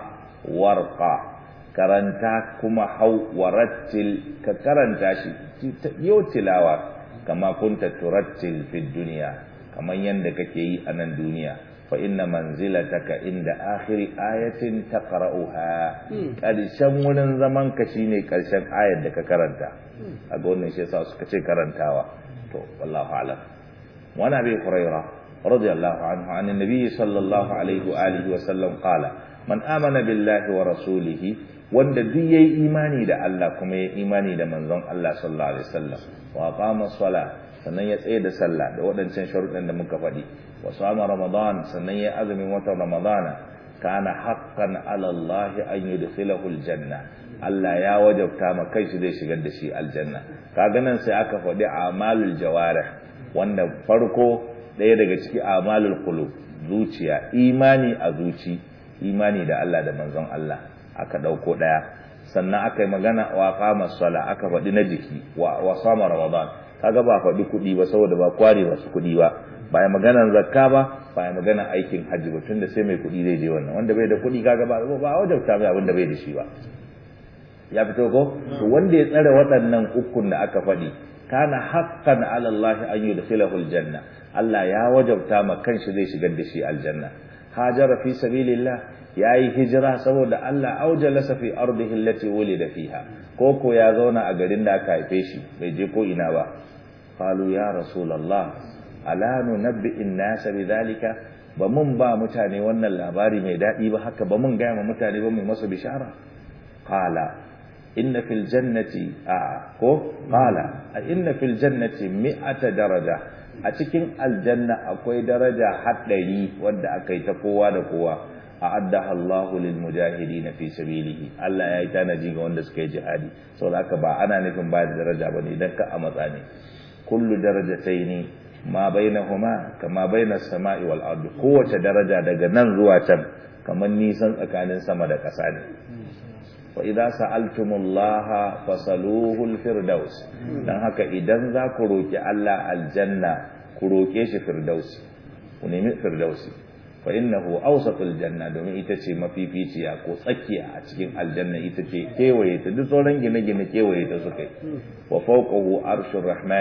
warqa karanta kuma hau warattil ka karanta shi yau tilawa kama kunta turattil fid dunya kaman yanda kake yi a nan duniya fa inna manzilataka inda akhiri ayatin taqra'uha karshen wurin zaman ka shine karshen ayar da ka karanta a ga wannan shi yasa suka ce karantawa to wallahu alam wa nabi hurairah radiyallahu anhu an annabi sallallahu alaihi wa alihi wa sallam qala man amana billahi wa rasulihi wanda duk yayi imani da Allah kuma yayi imani da manzon Allah sallallahu alaihi wasallam wa aqama sala sannan ya tsaye da sallah da waɗancan sharuɗan da muka faɗi wa sama ramadan sannan ya azumin watan ramadana kana haqqan ala Allah an yudkhilahu aljanna Allah ya wajabta ma kai shi zai shigar da shi aljanna kaga nan sai aka faɗi amalul jawarih wanda farko ɗaya daga ciki amalul qulub zuciya imani a zuci imani da Allah da manzon Allah aka ɗauko ɗaya sannan aka yi magana wa qama sala aka faɗi na jiki wa wa sama ramadan kaga ba faɗi kuɗi ba saboda ba kware masu kuɗi ba ba ya maganar zakka ba ba ya maganar aikin hajji ba tunda sai mai kuɗi zai je wannan wanda bai da kuɗi kaga ba ba wajabta mai abin da bai da shi ba ya fito ko to wanda ya tsare waɗannan ukun da aka faɗi kana haqqan ala Allah an yudkhilahu aljanna Allah ya wajabta ma kanshi zai shigar da shi aljanna hajara fi sabilillah yayi hijira saboda Allah aujalasa fi ardihi allati wulida fiha ko ko ya zauna a garin da aka haife shi bai je ko ina ba qalu ya rasulullah ala nunabbi an-nas bidhalika ba mun ba mutane wannan labari mai dadi ba haka ba mun ga ma mutane ba mai masa bishara qala inna fil jannati a ko qala inna fil jannati mi'ata daraja a cikin aljanna akwai daraja haɗari wadda aka yi ta kowa da kowa a'addaha Allahu lil mujahidin fi sabilihi Allah ya yi tanaji ga wanda suka yi jihadi saboda haka ba ana nufin ba da daraja bane idan ka a matsa ne kullu darajataini ma bainahuma kama bainas sama'i wal ardi kowace daraja daga nan zuwa can kamar nisan tsakanin sama da ƙasa ne wa idza sa'altumullaha fasaluhu al-firdaus dan haka idan za ku roki Allah aljanna ku roke shi firdausi ku nemi firdausi fa innahu awsatul janna domin ita ce mafificiya ko tsakiya a cikin aljanna ita ce kewaye ta duk sauran gine-gine kewaye ta suka yi wa fawqahu arshur rahman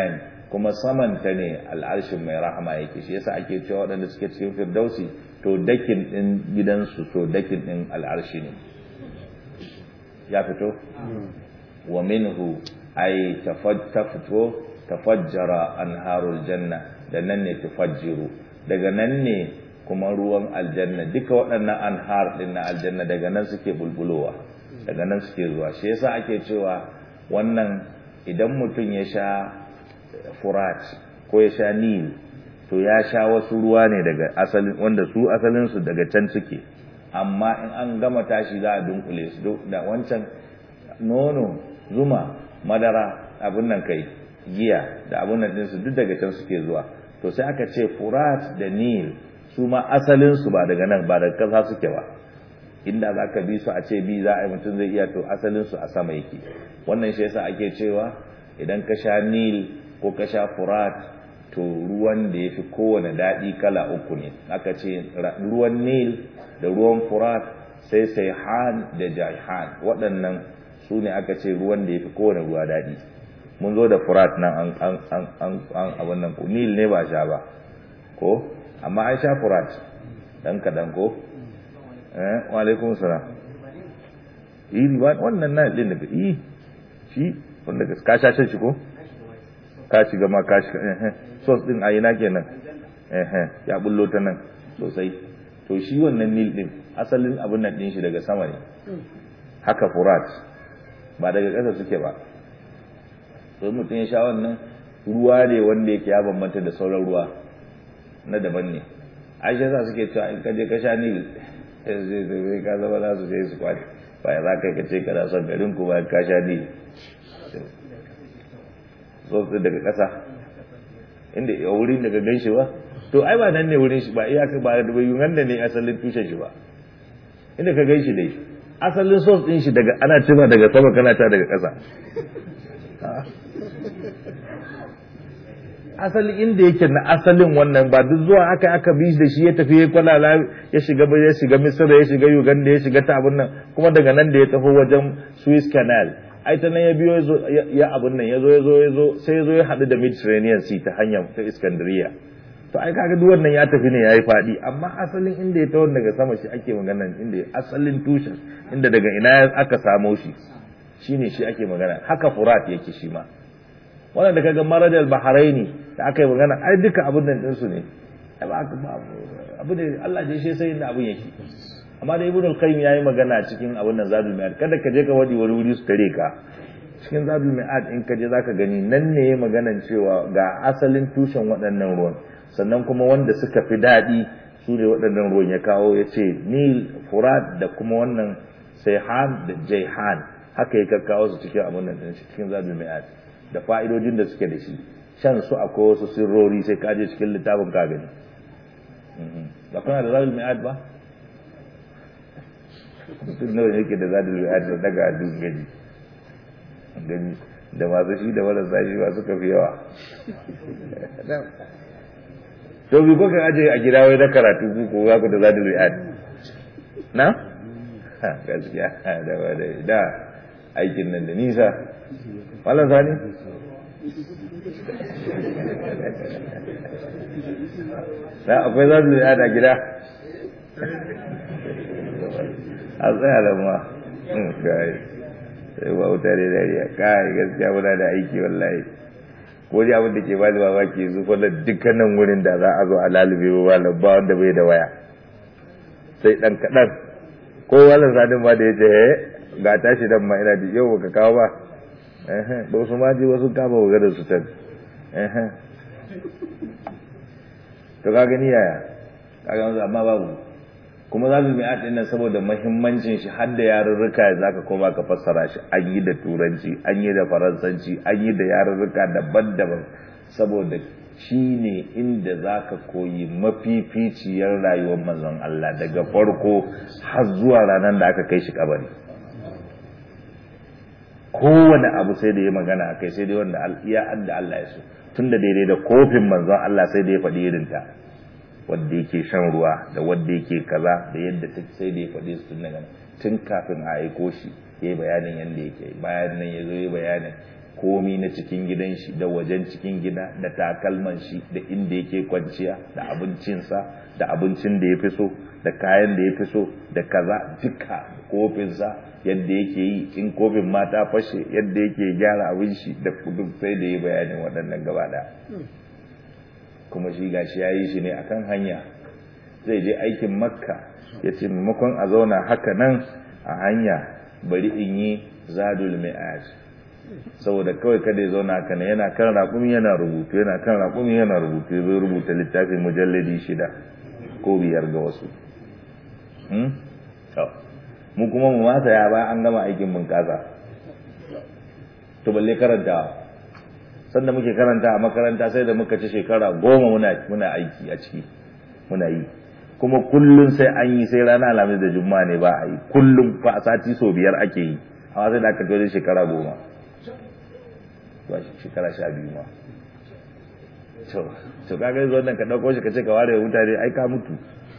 kuma samanta ne al'arshin mai rahama yake shi yasa ake cewa waɗanda suke cikin firdausi to dakin ɗin gidansu to dakin ɗin al'arshi ne ya fito wa minhu ay tafito tafajjara anharul janna da nan ne tufajjiru daga nan ne kuma ruwan aljanna duka waɗannan anhar ɗin na aljanna daga nan suke bulbulowa daga nan suke zuwa shi yasa ake cewa wannan idan mutum ya sha furat ko ya sha nil to ya sha wasu ruwa ne daga asalin wanda su asalinsu daga can suke amma in an gama tashi za a dunkule su da wancan nono zuma madara abin nan kai giya da abin nan ɗinsu duk daga can suke zuwa to sai aka ce furat da nil su ma asalinsu ba daga nan ba daga ƙasa suke ba inda za ka bi su a ce bi za a yi mutum zai iya to asalinsu a sama yake wannan shi yasa ake cewa idan ka sha nil ko ka sha furat to ruwan da ya fi kowane daɗi kala uku ne aka ce ruwan nil da ruwan furat sai sai han da jahan waɗannan su ne aka ce ruwan da ya fi kowane ruwa daɗi mun zo da furat nan an an an an an abin nan nil ne ba sha ba ko amma an sha furat dan kaɗan ko eh wa alaikum salam yi ba wannan na din daga yi shi wanda ka sha shi ko ka shiga ma ka shiga eh sos din a ina kenan eh ya bullo ta nan sosai to shi wannan nil din asalin abin nan din shi daga sama ne haka furat ba daga ƙasa suke ba to mutum ya sha wannan ruwa ne wanda yake ya bambanta da sauran ruwa na daban ne aisha sa suke cewa in ka je ka sha nil sai ka zama nasu sai su kwari bayan za ka ce kana son garin ku bayan ka sha nil tsotsi daga ƙasa inda a wurin daga gan shi ba to ai ba nan ne wurin shi ba iyaka ba da bayu nan ne asalin tushen shi ba inda ka gan shi dai asalin sos din shi daga ana cima daga sama kana ta daga ƙasa asali inda yake na asalin wannan ba duk zuwa aka aka bi da shi ya tafi ya kwalala ya shiga ya shiga misira ya shiga uganda ya shiga ta abin nan kuma daga nan da ya tafi wajen Suez Canal ai ta nan ya biyo ya abin nan ya zo ya zo ya zo sai ya zo ya haɗu da Mediterranean Sea ta hanyar ta Iskandariya to ai kaga duk wannan ya tafi ne yayi faɗi amma asalin inda ya tawo daga sama shi ake magana inda asalin tushen inda daga ina aka samo shi shine shi ake magana haka Furat yake shi ma wannan da kaga marajal bahraini da aka yi magana ai duka abin nan ɗinsu ne abu ne Allah je shi sai inda abin yake amma da ibn al-qayyim yayi magana cikin abin nan zadul mi'ad kada ka je ka wadi wani wuri su tare ka cikin zadul mi'ad in ka je zaka gani nan ne yayi maganan cewa ga asalin tushen waɗannan ruwan sannan kuma wanda suka fi daɗi su ne waɗannan ruwan ya kawo ya ce nil furat da kuma wannan sayhan da jayhan haka ya kawo su cikin abin nan cikin zadul mi'ad da fa'idojin da suke da shi shan su akwai wasu sirrori sai kaje cikin littafin ka gani ba kana da zadul mi'ad ba mutum nawa yake da zadul mi'ad da daga adun gani gani da masu shi da marasa shi ba suka fi yawa to bi kuka aje a gida wai na karatu ku ko ku da zadul mi'ad na gaskiya da da aikin nan da nisa wala sani da akwai za su da gida a tsaya da ma kai sai ba wuta da dariya kai gaskiya muna da aiki wallahi ko ji abin da ke bani mamaki yanzu kwallon dukkanin wurin da za a zo a lalube ba malam ba wanda bai da waya sai dan kaɗan ko wannan sadin ma da ya ce ga tashi dan ma ina da yau baka kawo ba ba su ma je wasu kama maganar su can to ka gani yaya ka ga amma babu kuma za su mi'at ɗin nan saboda mahimmancin shi har da yarurruka za ka koma ka fassara shi an yi da turanci an yi da faransanci an yi da yarurruka daban-daban saboda shi ne inda za ka koyi mafificiyar rayuwar manzon Allah daga farko har zuwa ranar da aka kai shi kabari kowane abu sai da ya magana a kai sai dai wanda iya adda Allah ya so tun da daidai da kofin manzon Allah sai da ya faɗi irinta wadda yake shan ruwa da wadda yake kaza da yadda ta sai da ya faɗi su tun daga tun kafin a aiko shi ya yi bayanin yadda yake bayan nan ya zo ya bayanin komi na cikin gidan shi da wajen cikin gida da takalman shi da inda yake kwanciya da abincinsa da abincin da ya fi so da kayan da ya fi so da kaza duka kofinsa yadda yake yi in kofin mata fashe yadda yake gyara abin shi da duk sai da ya bayanin waɗannan gaba ɗaya kuma shi gashi ya yi shi ne akan hanya zai je aikin makka ya ce maimakon a zauna haka nan a hanya bari in yi zadul mi'aj saboda kawai kada ya zauna haka nan yana kan raƙumi yana rubutu yana kan raƙumi yana rubutu ya zo rubuta littafin mujalladi shida ko biyar ga wasu mu kuma mu masa ya ba an gama aikin mun kasa to balle karanta sanda muke karanta a makaranta sai da muka ci shekara goma muna muna aiki a ciki muna yi kuma kullum sai an yi sai rana alhamis da juma'a ne ba a yi kullum fa a sati sau biyar ake yi amma sai da aka kai shekara goma ba shekara sha biyu ma to to kaga yanzu wannan ka dauko shi ka ce ka ware mutane ai ka mutu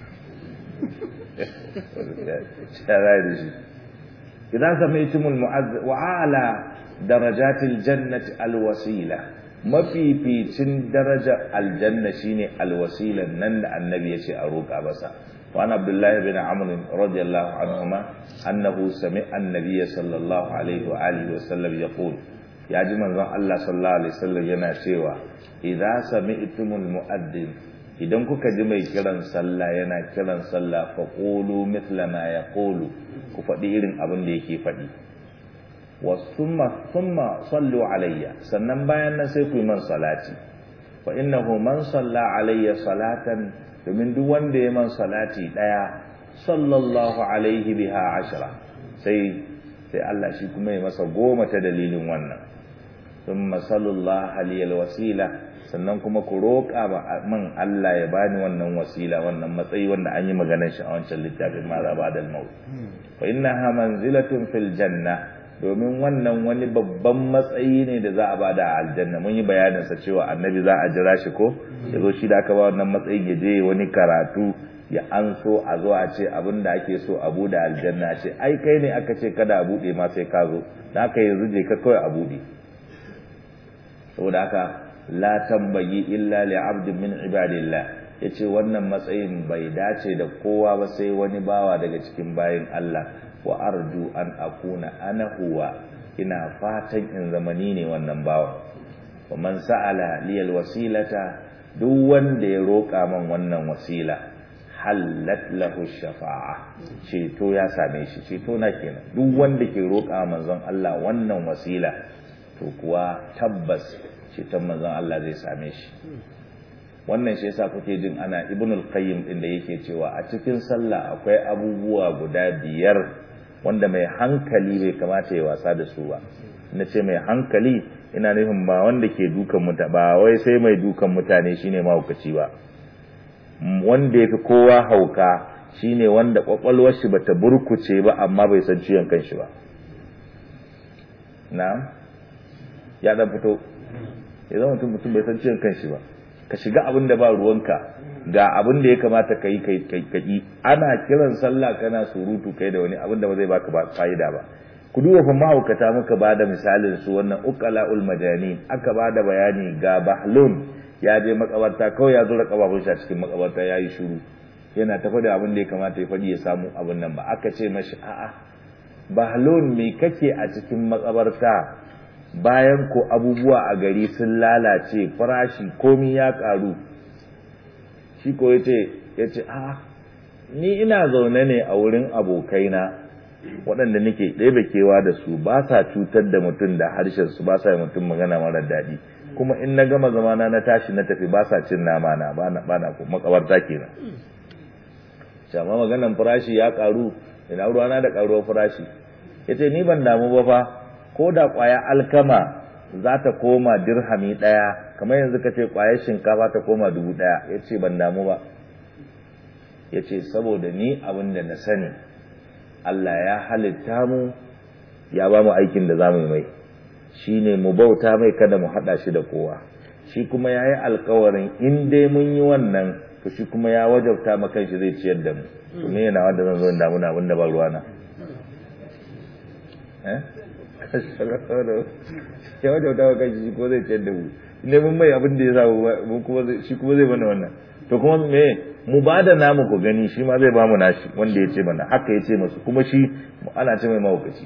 shara da shi idan samaitumul mu'azz wa ala darajatil jannati alwasila mafificin daraja aljanna shine alwasila nan da annabi yace a roƙa masa wa an abdullah bin amr radiyallahu anhuma annahu sami'a annabiy sallallahu alaihi wa alihi wa sallam yaqul ya ji manzon Allah sallallahu alaihi wasallam yana cewa idza sami'tumul mu'addin idan kuka ji mai kiran sallah yana kiran sallah fa qulu mithla ma yaqulu ku faɗi irin abin da yake faɗi wa thumma thumma sallu alayya sannan bayan nan sai ku yi man salati fa innahu man salla alayya salatan domin duk wanda ya man salati daya sallallahu alaihi biha ashra sai sai Allah shi kuma ya masa goma ta dalilin wannan thumma sallallahu alayhi wasila sannan kuma ku roƙa ba man Allah ya bani wannan wasila wannan matsayi wanda an yi maganar shi a wancan littafin ma za ba da maut fa innaha manzilatun fil janna domin wannan wani babban matsayi ne da za a bada a aljanna mun yi bayanin sa cewa annabi za a jira shi ko ya zo shi da aka ba wannan matsayin ya je wani karatu ya an so a zo a ce abin da ake so a bude aljanna ce ai kai ne aka ce kada a bude ma sai ka zo da aka yanzu je ka kawai a bude saboda haka la tambayi illa li abdin min ibadillah yace wannan matsayin bai dace da kowa ba sai wani bawa daga cikin bayin Allah wa arju an akuna ana huwa ina fatan in zamani ne wannan bawa wa man sa'ala li alwasilata duk wanda ya roƙa man wannan wasila hallat lahu shafa'a ceto ya same shi ceto na kenan duk wanda ke roƙa manzon Allah wannan wasila to kuwa tabbas ceton manzon Allah zai same shi wannan shi yasa kuke jin ana ibnul qayyim din da yake cewa a cikin sallah akwai abubuwa guda biyar wanda mai hankali bai kamata ya wasa da su ba na ce mai hankali ina nufin ba wanda ke dukan mutane ba wai sai mai dukan mutane shine mahaukaci ba wanda yafi kowa hauka shine wanda kwakwalwar shi bata burkuce ba amma bai san ciwon kanshi ba na ya dan fito ya zama mutum mutum bai san ciwon kanshi ba ka shiga abin da ba ruwanka ga abin da ya kamata ka yi kai ana kiran sallah kana surutu kai da wani abin da ba zai baka ba fa'ida ba ku duba fa mahaukata muka ba da misalin su wannan uqalaul majani aka ba da bayani ga bahlun ya je makabarta kawai ya zura kababun shi a cikin makabarta yayi shiru yana tafi da abin da ya kamata ya faɗi ya samu abin nan ba aka ce mashi a'a bahlun me kake a cikin makabarta bayan ko abubuwa a gari sun lalace farashi komi ya karu shi ko yace yace a ni ina zaune ne a wurin abokaina waɗanda nake ɗebe kewa da su ba sa cutar da mutum da harshen su ba sa mutum magana mara daɗi kuma in na gama zamana na tashi na tafi ba sa cin nama na ba na ba na makabarta kenan jama maganan farashi ya karu ina ruwana da karuwar farashi yace ni ban damu ba fa ko da ƙwaya alkama za ta koma dirhami ɗaya kamar yanzu ka ce ƙwayar shinkafa ta koma dubu ɗaya ya ce ban damu ba ya ce saboda ni abin da na sani Allah ya halitta mu ya ba mu aikin da za mu mai shi ne mu bauta mai kada mu haɗa shi da kowa shi kuma ya yi alkawarin in dai mun yi wannan to shi kuma ya wajabta ma kanshi zai ciyar da mu to me yana wanda zan zo in damu na abin da ba ruwana eh ya wajen wata kai shi ko zai ciyar da mu ne mun mai abin da ya samu kuma shi kuma zai mana wannan to kuma me mu ba da namu ku gani shi ma zai ba mu nashi wanda ya ce mana haka ya ce masu kuma shi ana ce mai mahaukaci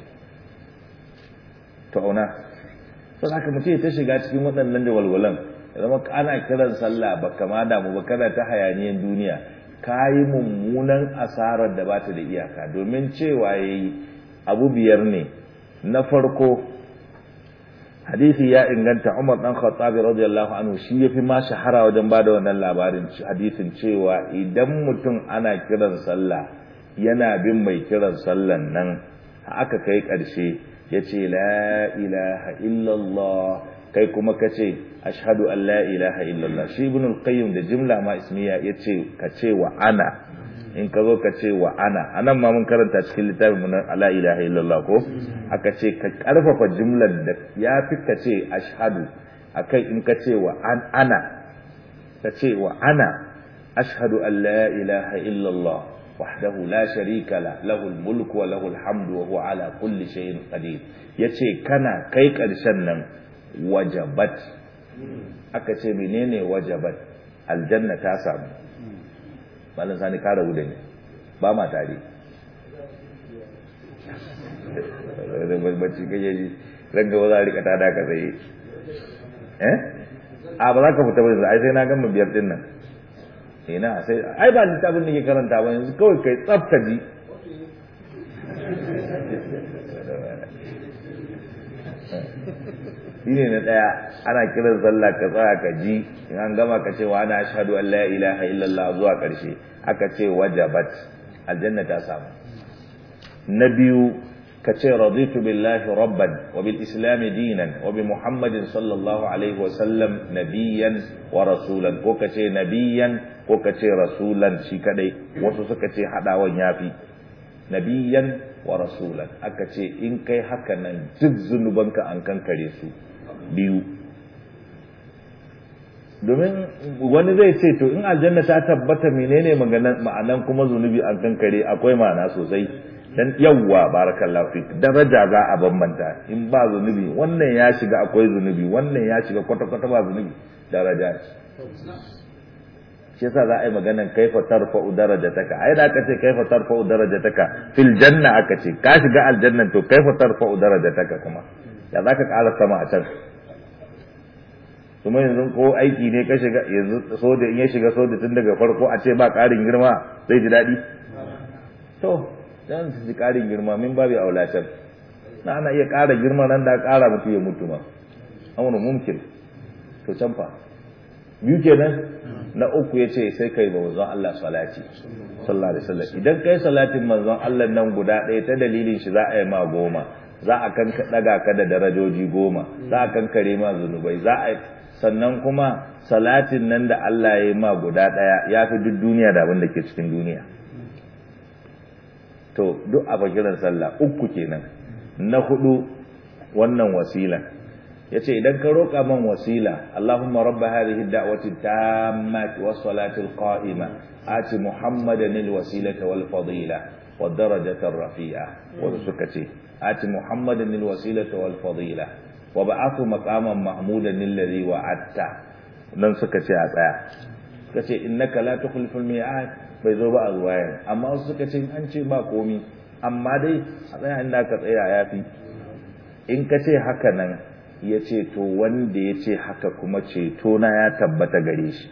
to auna to haka mutum ta shiga cikin waɗannan da walwalan ya zama ana kiran sallah ba kama damu ba kana ta hayaniyan duniya ka yi mummunan asarar da ba ta da iyaka domin cewa ya yi abu biyar ne na farko hadisi ya inganta Umar dan Khattabi radiyallahu anhu shi yafi ma shahara wajen bada wannan labarin hadisin cewa idan mutum ana kiran sallah yana bin mai kiran sallan nan aka kai karshe yace la ilaha illallah kai kuma kace ashhadu an la ilaha illallah shi ibn al-qayyim da jimla ma ismiya yace kace wa ana in ka zo ka ce wa ana anan ma mun karanta cikin littafin mu na la ilaha illallah ko aka ce ka karfafa jumlar da ya fi ka ce ashhadu akai in ka ce wa an ana ka ce wa ana ashhadu an la ilaha illallah wahdahu la sharika la lahu mulku wa lahu alhamdu wa huwa ala kulli shay'in qadir yace kana kai karshen nan wajabat aka ce menene wajabat aljanna ta samu malam sani ka rabu da ni ba ma tare bacci kake ji ranga ba za a rika tada ka tsaye eh a ba za ka fita ba ai sai na gama biyar din nan ina sai ai ba littafin da ke karanta ba yanzu kawai kai tsafta ji shine na daya ana kiran sallah ka tsaya ka ji in an gama ka ce wa ana ashhadu an la ilaha illallah zuwa karshe aka ce wajabat aljanna ta samu na biyu ka ce raditu billahi rabban wa bil islam dinan wa bi muhammadin sallallahu alaihi wa sallam nabiyyan wa rasulan ko ka ce nabiyyan ko ka ce rasulan shi kadai wasu suka ce hadawan yafi nabiyyan wa rasulan aka ce in kai haka nan duk zunubanka an kankare su biyu domin wani zai ce to in aljanna ta tabbata menene maganan ma'anan kuma zunubi an kankare akwai ma'ana sosai dan yawwa barakallahu fik daraja za a bambanta in ba zunubi wannan ya shiga akwai zunubi wannan ya shiga kwata kwata ba zunubi daraja shi yasa za a yi maganan kaifa tarfa'u darajataka ai da aka ce kaifa tarfa'u darajataka fil janna aka ce ka shiga aljannan to kaifa tarfa'u darajataka kuma ya za ka ƙara sama a can kuma yanzu ko aiki ne ka shiga yanzu soja in ya shiga soja tun daga farko a ce ba ƙarin girma zai ji daɗi to dan su ji ƙarin girma min babu aulatan na ana iya ƙara girma nan da ƙara mutu ya mutu ma amuru mumkin to can fa biyu kenan na uku ya ce sai kai ba manzon Allah salati sallallahu alaihi wasallam idan kai salatin manzon Allah nan guda ɗaya ta dalilin shi za a yi ma goma za a kan daga ka da darajoji goma za a kankare ma zunubai za a sannan kuma salatin nan da Allah ya yi ma guda ɗaya ya fi duk duniya da abin da ke cikin duniya to duk a fakiran sallah uku kenan na hudu wannan wasila yace idan ka roƙa man wasila Allahumma rabb hadhihi ad-da'wati tammati was-salati al-qa'ima ati Muhammadan al-wasilata wal-fadila wad-darajata ar-rafi'a wa suka ce ati Muhammadan al-wasilata wal-fadila wa ba'athu maqaman mahmudan alladhi wa'atta nan suka ce a tsaya suka ce innaka la tukhlifu al-mi'ad bai zo ba a ruwayan amma wasu suka ce an ce ba komi amma dai a tsaya inda ka tsaya yafi in ka ce haka nan ya ce to wanda ya ce haka kuma ceto na ya tabbata gare shi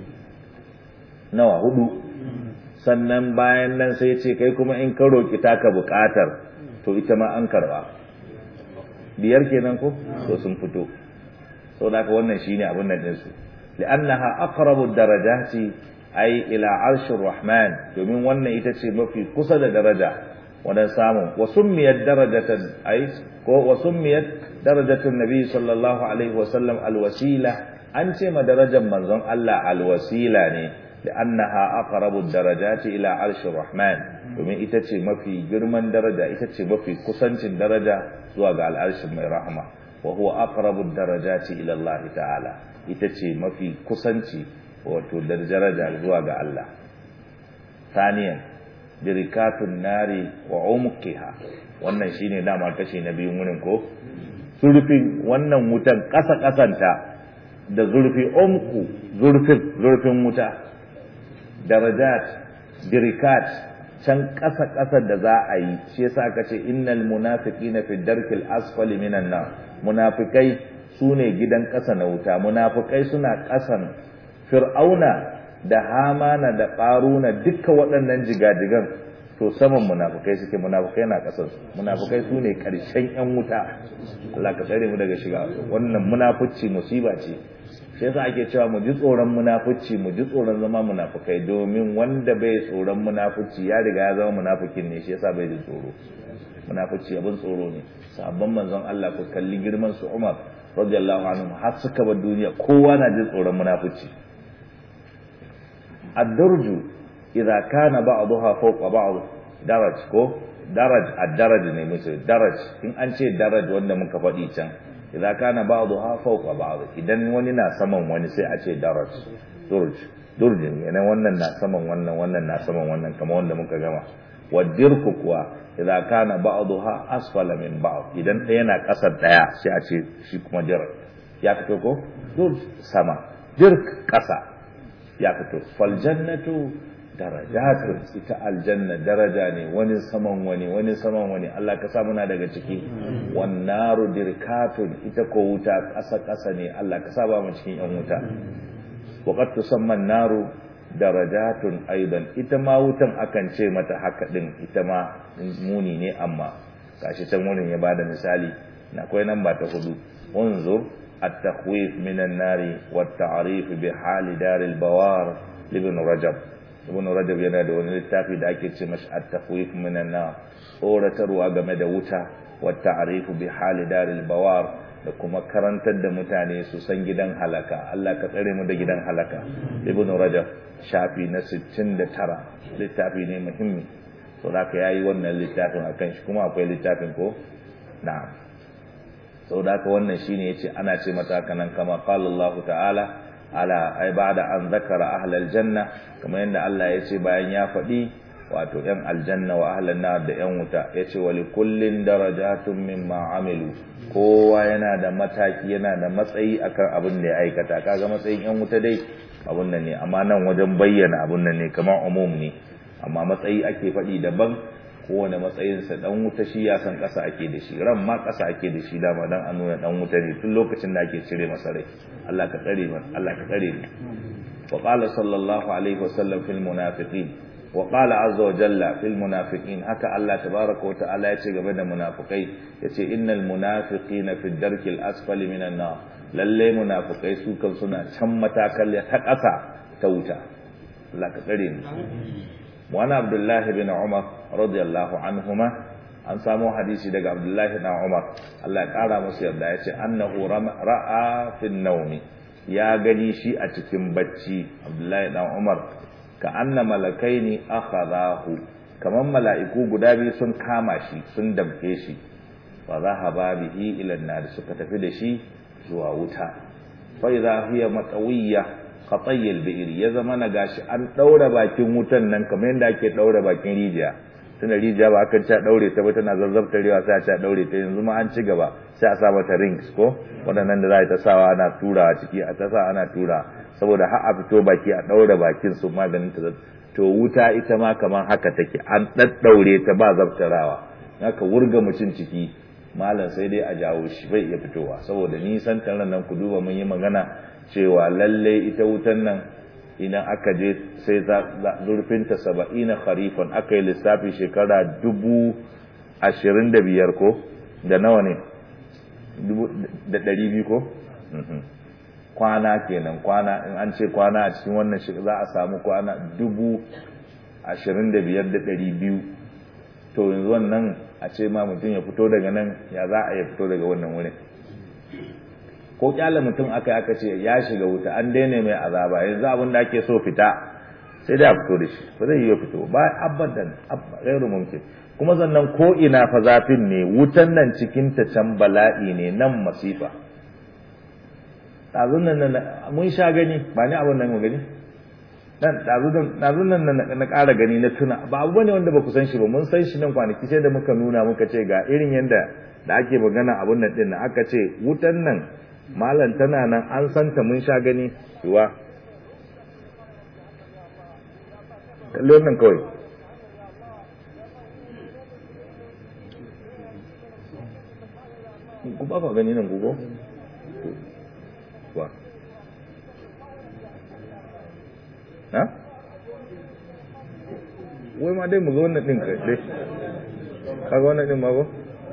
nawa hudu sannan bayan nan sai ce kai kuma in ka roƙi taka buƙatar to ita ma an karba biyar kenan ko to sun fito sau da wannan shine abin nan ɗinsu li'annaha aqrabu darajati ai ila arshir rahman domin wannan ita ce mafi kusa da daraja wadan samu wa summiyat darajatan ai ko wa summiyat darajatun nabi sallallahu alaihi wasallam alwasila an ce ma darajar manzon Allah alwasila ne li'annaha aqrabu darajati ila arshir rahman domin ita ce mafi girman daraja ita ce mafi kusancin daraja zuwa ga al'arshin mai rahma wa huwa aqrabu darajati ila Allah ta'ala ita ce mafi kusanci wato daraja zuwa ga Allah saniyan dirikatun nari wa umqiha wannan shine dama kashi na biyun wurin ko zurfin wannan wutan ƙasa ƙasanta da zurfi umku zurfin zurfin wuta darajat dirikat can ƙasa ƙasa da za a yi shi yasa aka ce innal munafiqina fi darkil asfali minan nar munafikai sune gidan ƙasa na wuta munafikai suna ƙasan fir'auna da hamana da ƙaruna dukkan waɗannan jigajigan to saman munafukai suke munafukai na ƙasar munafukai su ne ƙarshen 'yan wuta Allah ka tsare mu daga shiga wannan munafuci musiba ce shi yasa ake cewa mu ji tsoron munafuci mu ji tsoron zama munafukai domin wanda bai tsoron munafuci ya riga ya zama munafukin ne shi yasa bai ji tsoro munafuci abin tsoro ne sabon manzon Allah ku kalli girman su Umar radiyallahu anhu har suka bar duniya kowa na jin tsoron munafuci ad-durju idza kana ba'daha fawqa ba'd daraj ko daraj ad-daraj ne musu daraj in an ce daraj wanda muka faɗi can idza kana ba'daha fawqa ba'd idan wani na saman wani sai a ce daraj durj durj ne wannan na saman wannan wannan na saman wannan kamar wanda muka gama wadirku kuwa idza kana ba'daha asfala min ba'd idan ɗaya na ƙasar ɗaya sai a ce shi kuma dir ya fito ko durj sama dirk ƙasa ya fito fal jannatu darajatun ita aljanna daraja ne wani saman wani wani saman wani Allah ka sa muna daga ciki wan naru dirkatun ita ko wuta ƙasa ƙasa ne Allah ka sa ba mu cikin yan wuta wa qad tusamma naru darajatun aidan ita ma wutan akan ce mata haka din ita ma muni ne amma gashi can wurin ya bada misali na akwai nan ba ta hudu unzur at-takhwif minan nari wat ta'rif bi hali daril bawar ibn rajab ibn rajab yana da wani littafi da ake ce mashi at-takhwif minan nar tsoratarwa game da wuta wa ta'rifu bi hali daril bawar da kuma karantar da mutane su san gidan halaka Allah ka tsare mu da gidan halaka ibn rajab shafi na 69 littafi ne muhimmi to da yayi wannan littafin akan shi kuma akwai littafin ko na'am saboda haka wannan shine yace ana ce mata kanan kama qala Allah ta'ala ala ai ba'da an zakara ahlal janna kamar yadda Allah ya ce bayan ya faɗi wato yan aljanna wa ahlan nar da yan wuta yace wa likullin darajatun mimma amilu kowa yana da mataki yana da matsayi akan abin da ya aikata kaga matsayin yan wuta dai abun nan ne amma nan wajen bayyana abun nan ne kamar umum ne amma matsayi ake faɗi daban kowane matsayinsa dan wuta shi ya san ƙasa ake da shi ran ma ƙasa ake da shi dama dan a nuna dan wuta ne tun lokacin da ake cire masa rai Allah ka tsare mu Allah ka tsare mu wa qala sallallahu alaihi wasallam fil munafiqin wa qala azza wa jalla fil munafiqin haka Allah tabaraka wa ta'ala ya ce game da munafikai yace innal munafiqina fi darkil asfali minan nar lalle munafikai su kan suna can matakal ta ƙasa ta wuta Allah ka tsare mu wani abdullahi bin umar radiyallahu anhuma an samu hadisi daga abdullahi bin umar Allah ya kara musu yarda ya ce annahu ra'a fin naumi ya gani shi a cikin bacci abdullahi dan umar ka anna malakaini akhadahu kaman mala'iku guda biyu sun kama shi sun damke shi wa zahaba bihi ila an suka tafi da shi zuwa wuta fa idha hiya matawiyya qatayyil bi'r ya zama na gashi an daura bakin wutan nan kamar yadda ake daura bakin rijiya tunda rijiya ba akan ta daure ta ba tana zazzabtarewa sai a ta daure ta yanzu ma an ci gaba sai a sa mata rings ko waɗannan da za ta sawa ana tura a ciki a ta sa ana tura saboda har a fito baki a daura bakin su maganin ta to wuta ita ma kamar haka take an daddaure ta ba zabtarawa haka wurga mutum ciki malam sai dai a jawo shi bai iya fitowa saboda nisan kan nan ku duba mun yi magana cewa lalle ita wutan nan idan aka je sai zurfinta saba'ina kharifan aka yi lissafi shekara dubu ashirin da biyar ko da nawa ne da ɗari biyu ko kwana kenan kwana in an ce kwana a cikin wannan shi za a samu kwana dubu ashirin da biyar da ɗari biyu to yanzu wannan a ce ma mutum ya fito daga nan ya za a ya fito daga wannan wurin ko kyale mutum aka aka ce ya shiga wuta an daina mai azaba yanzu abin da ake so fita sai da fito da shi ba zai yi fito ba abadan gairu mumkin kuma sannan ko ina fa zafin ne wutan nan cikin ta can bala'i ne nan masifa ɗazun nan mun sha gani ba ni abin nan mu gani nan ɗazu nan na ƙara gani na tuna ba abu bane wanda ba ku san shi ba mun san shi nan kwanaki sai da muka nuna muka ce ga irin yadda da ake magana abun nan ɗin aka ce wutan nan malam tana nan an santa mun sha gani yiwa kalli wannan kawai ku ba ka gani nan gugu wa ha wai ma dai mu ga wannan din kai dai kaga wannan din ma ko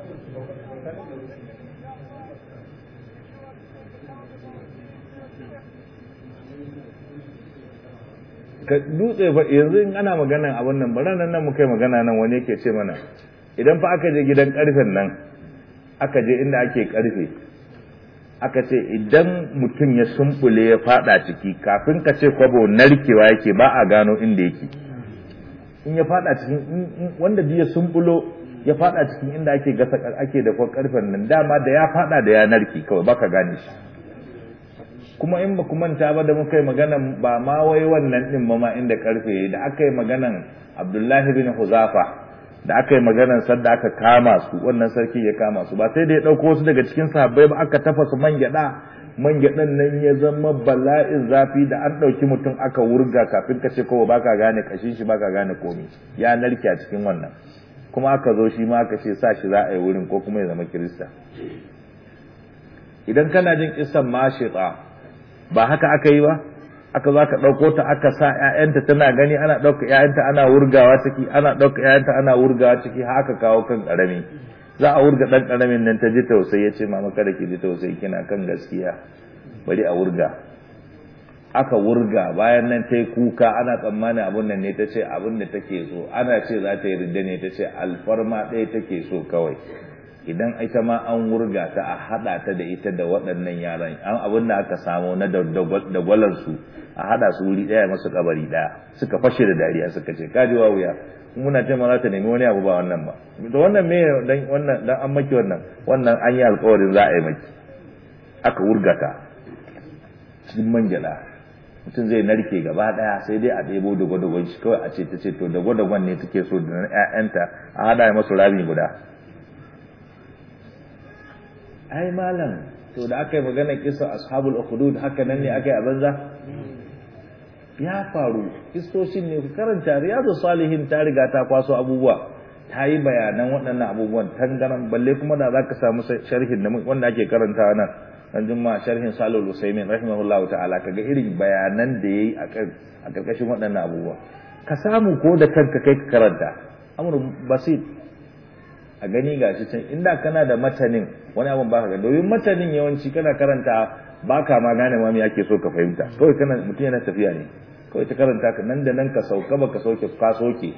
ka dutse fa yanzu in ana maganan abun nan bara nan muka yi magana nan wani yake ce mana idan fa aka je gidan karfen nan aka je inda ake karfe aka ce idan mutum ya sumbule ya fada ciki kafin ka ce kwabo narkewa yake ba a gano inda yake in ya fada cikin wanda ya sumbulo ya fada cikin inda ake gasa ake da karfen nan dama da ya fada da ya narke kawai baka gane shi kuma in ba ku manta ba da muka yi maganan ba ma wai wannan din ma ma inda karfe da aka yi maganan Abdullahi bin Huzafa da aka yi maganan sadda aka kama su wannan sarki ya kama su ba sai da ya dauko su daga cikin sahabbai ba aka tafasa man gyada man gyadan nan ya zama bala'in zafi da an dauki mutum aka wurga kafin ka ce kowa baka gane kashin shi baka gane komai ya narke a cikin wannan kuma aka zo shi ma aka ce sa shi za a yi wurin ko kuma ya zama kirista idan kana jin kisan mashita ba haka aka yi ba aka zo aka ɗauko ta aka sa ‘ya'yanta tana gani ana ɗauka ‘ya'yanta ana wurgawa ciki ana ɗauka ‘ya'yanta ana wurgawa ciki haka kawo kan ƙarami za a wurga ɗan ƙaramin nan ta ji tausayi ya ce mama kada ki ji tausayi kina kan gaskiya bari a wurga aka wurga bayan nan ta yi kuka ana tsammanin abun nan ne ta ce abin da take so ana ce za ta yi ridda ne ta ce alfarma ɗaya take so kawai idan ita ma an wurga ta a haɗa ta da ita da waɗannan yaran an abin da aka samu na dagwalansu a haɗa su wuri ɗaya masu kabari ɗaya suka fashe da dariya suka ce kaji wa wuya muna ce ma za ta nemi wani abu ba wannan ba da wannan me dan wannan dan an maki wannan wannan an yi alƙawarin za a yi maki aka wurga ta cikin manjala mutum zai narke gaba ɗaya sai dai a ɗebo dagwadagon shi kawai a ce ta ce to dagwadagon ne take so da ƴaƴanta a haɗa masu rami guda ai malam to da aka yi magana kisa ashabul ukhdud haka nan ne aka yi a banza ya faru kistoshin ne ku karanta riyadu salihin ta riga ta kwaso abubuwa ta yi bayanan waɗannan abubuwan tangaran balle kuma da za ka samu sharhin da wanda ake karantawa nan dan juma sharhin salul usaimin rahimahullah ta'ala kaga irin bayanan da yayi a karkashin waɗannan abubuwa ka samu ko da kanka kai ka karanta amru basit a gani gashi can inda kana da matanin wani abin baka ga domin matanin yawanci kana karanta baka ma gane ma me ake so ka fahimta kawai kana mutum yana tafiya ne kawai ta karanta ka nan da nan ka sauka baka sauke ka soke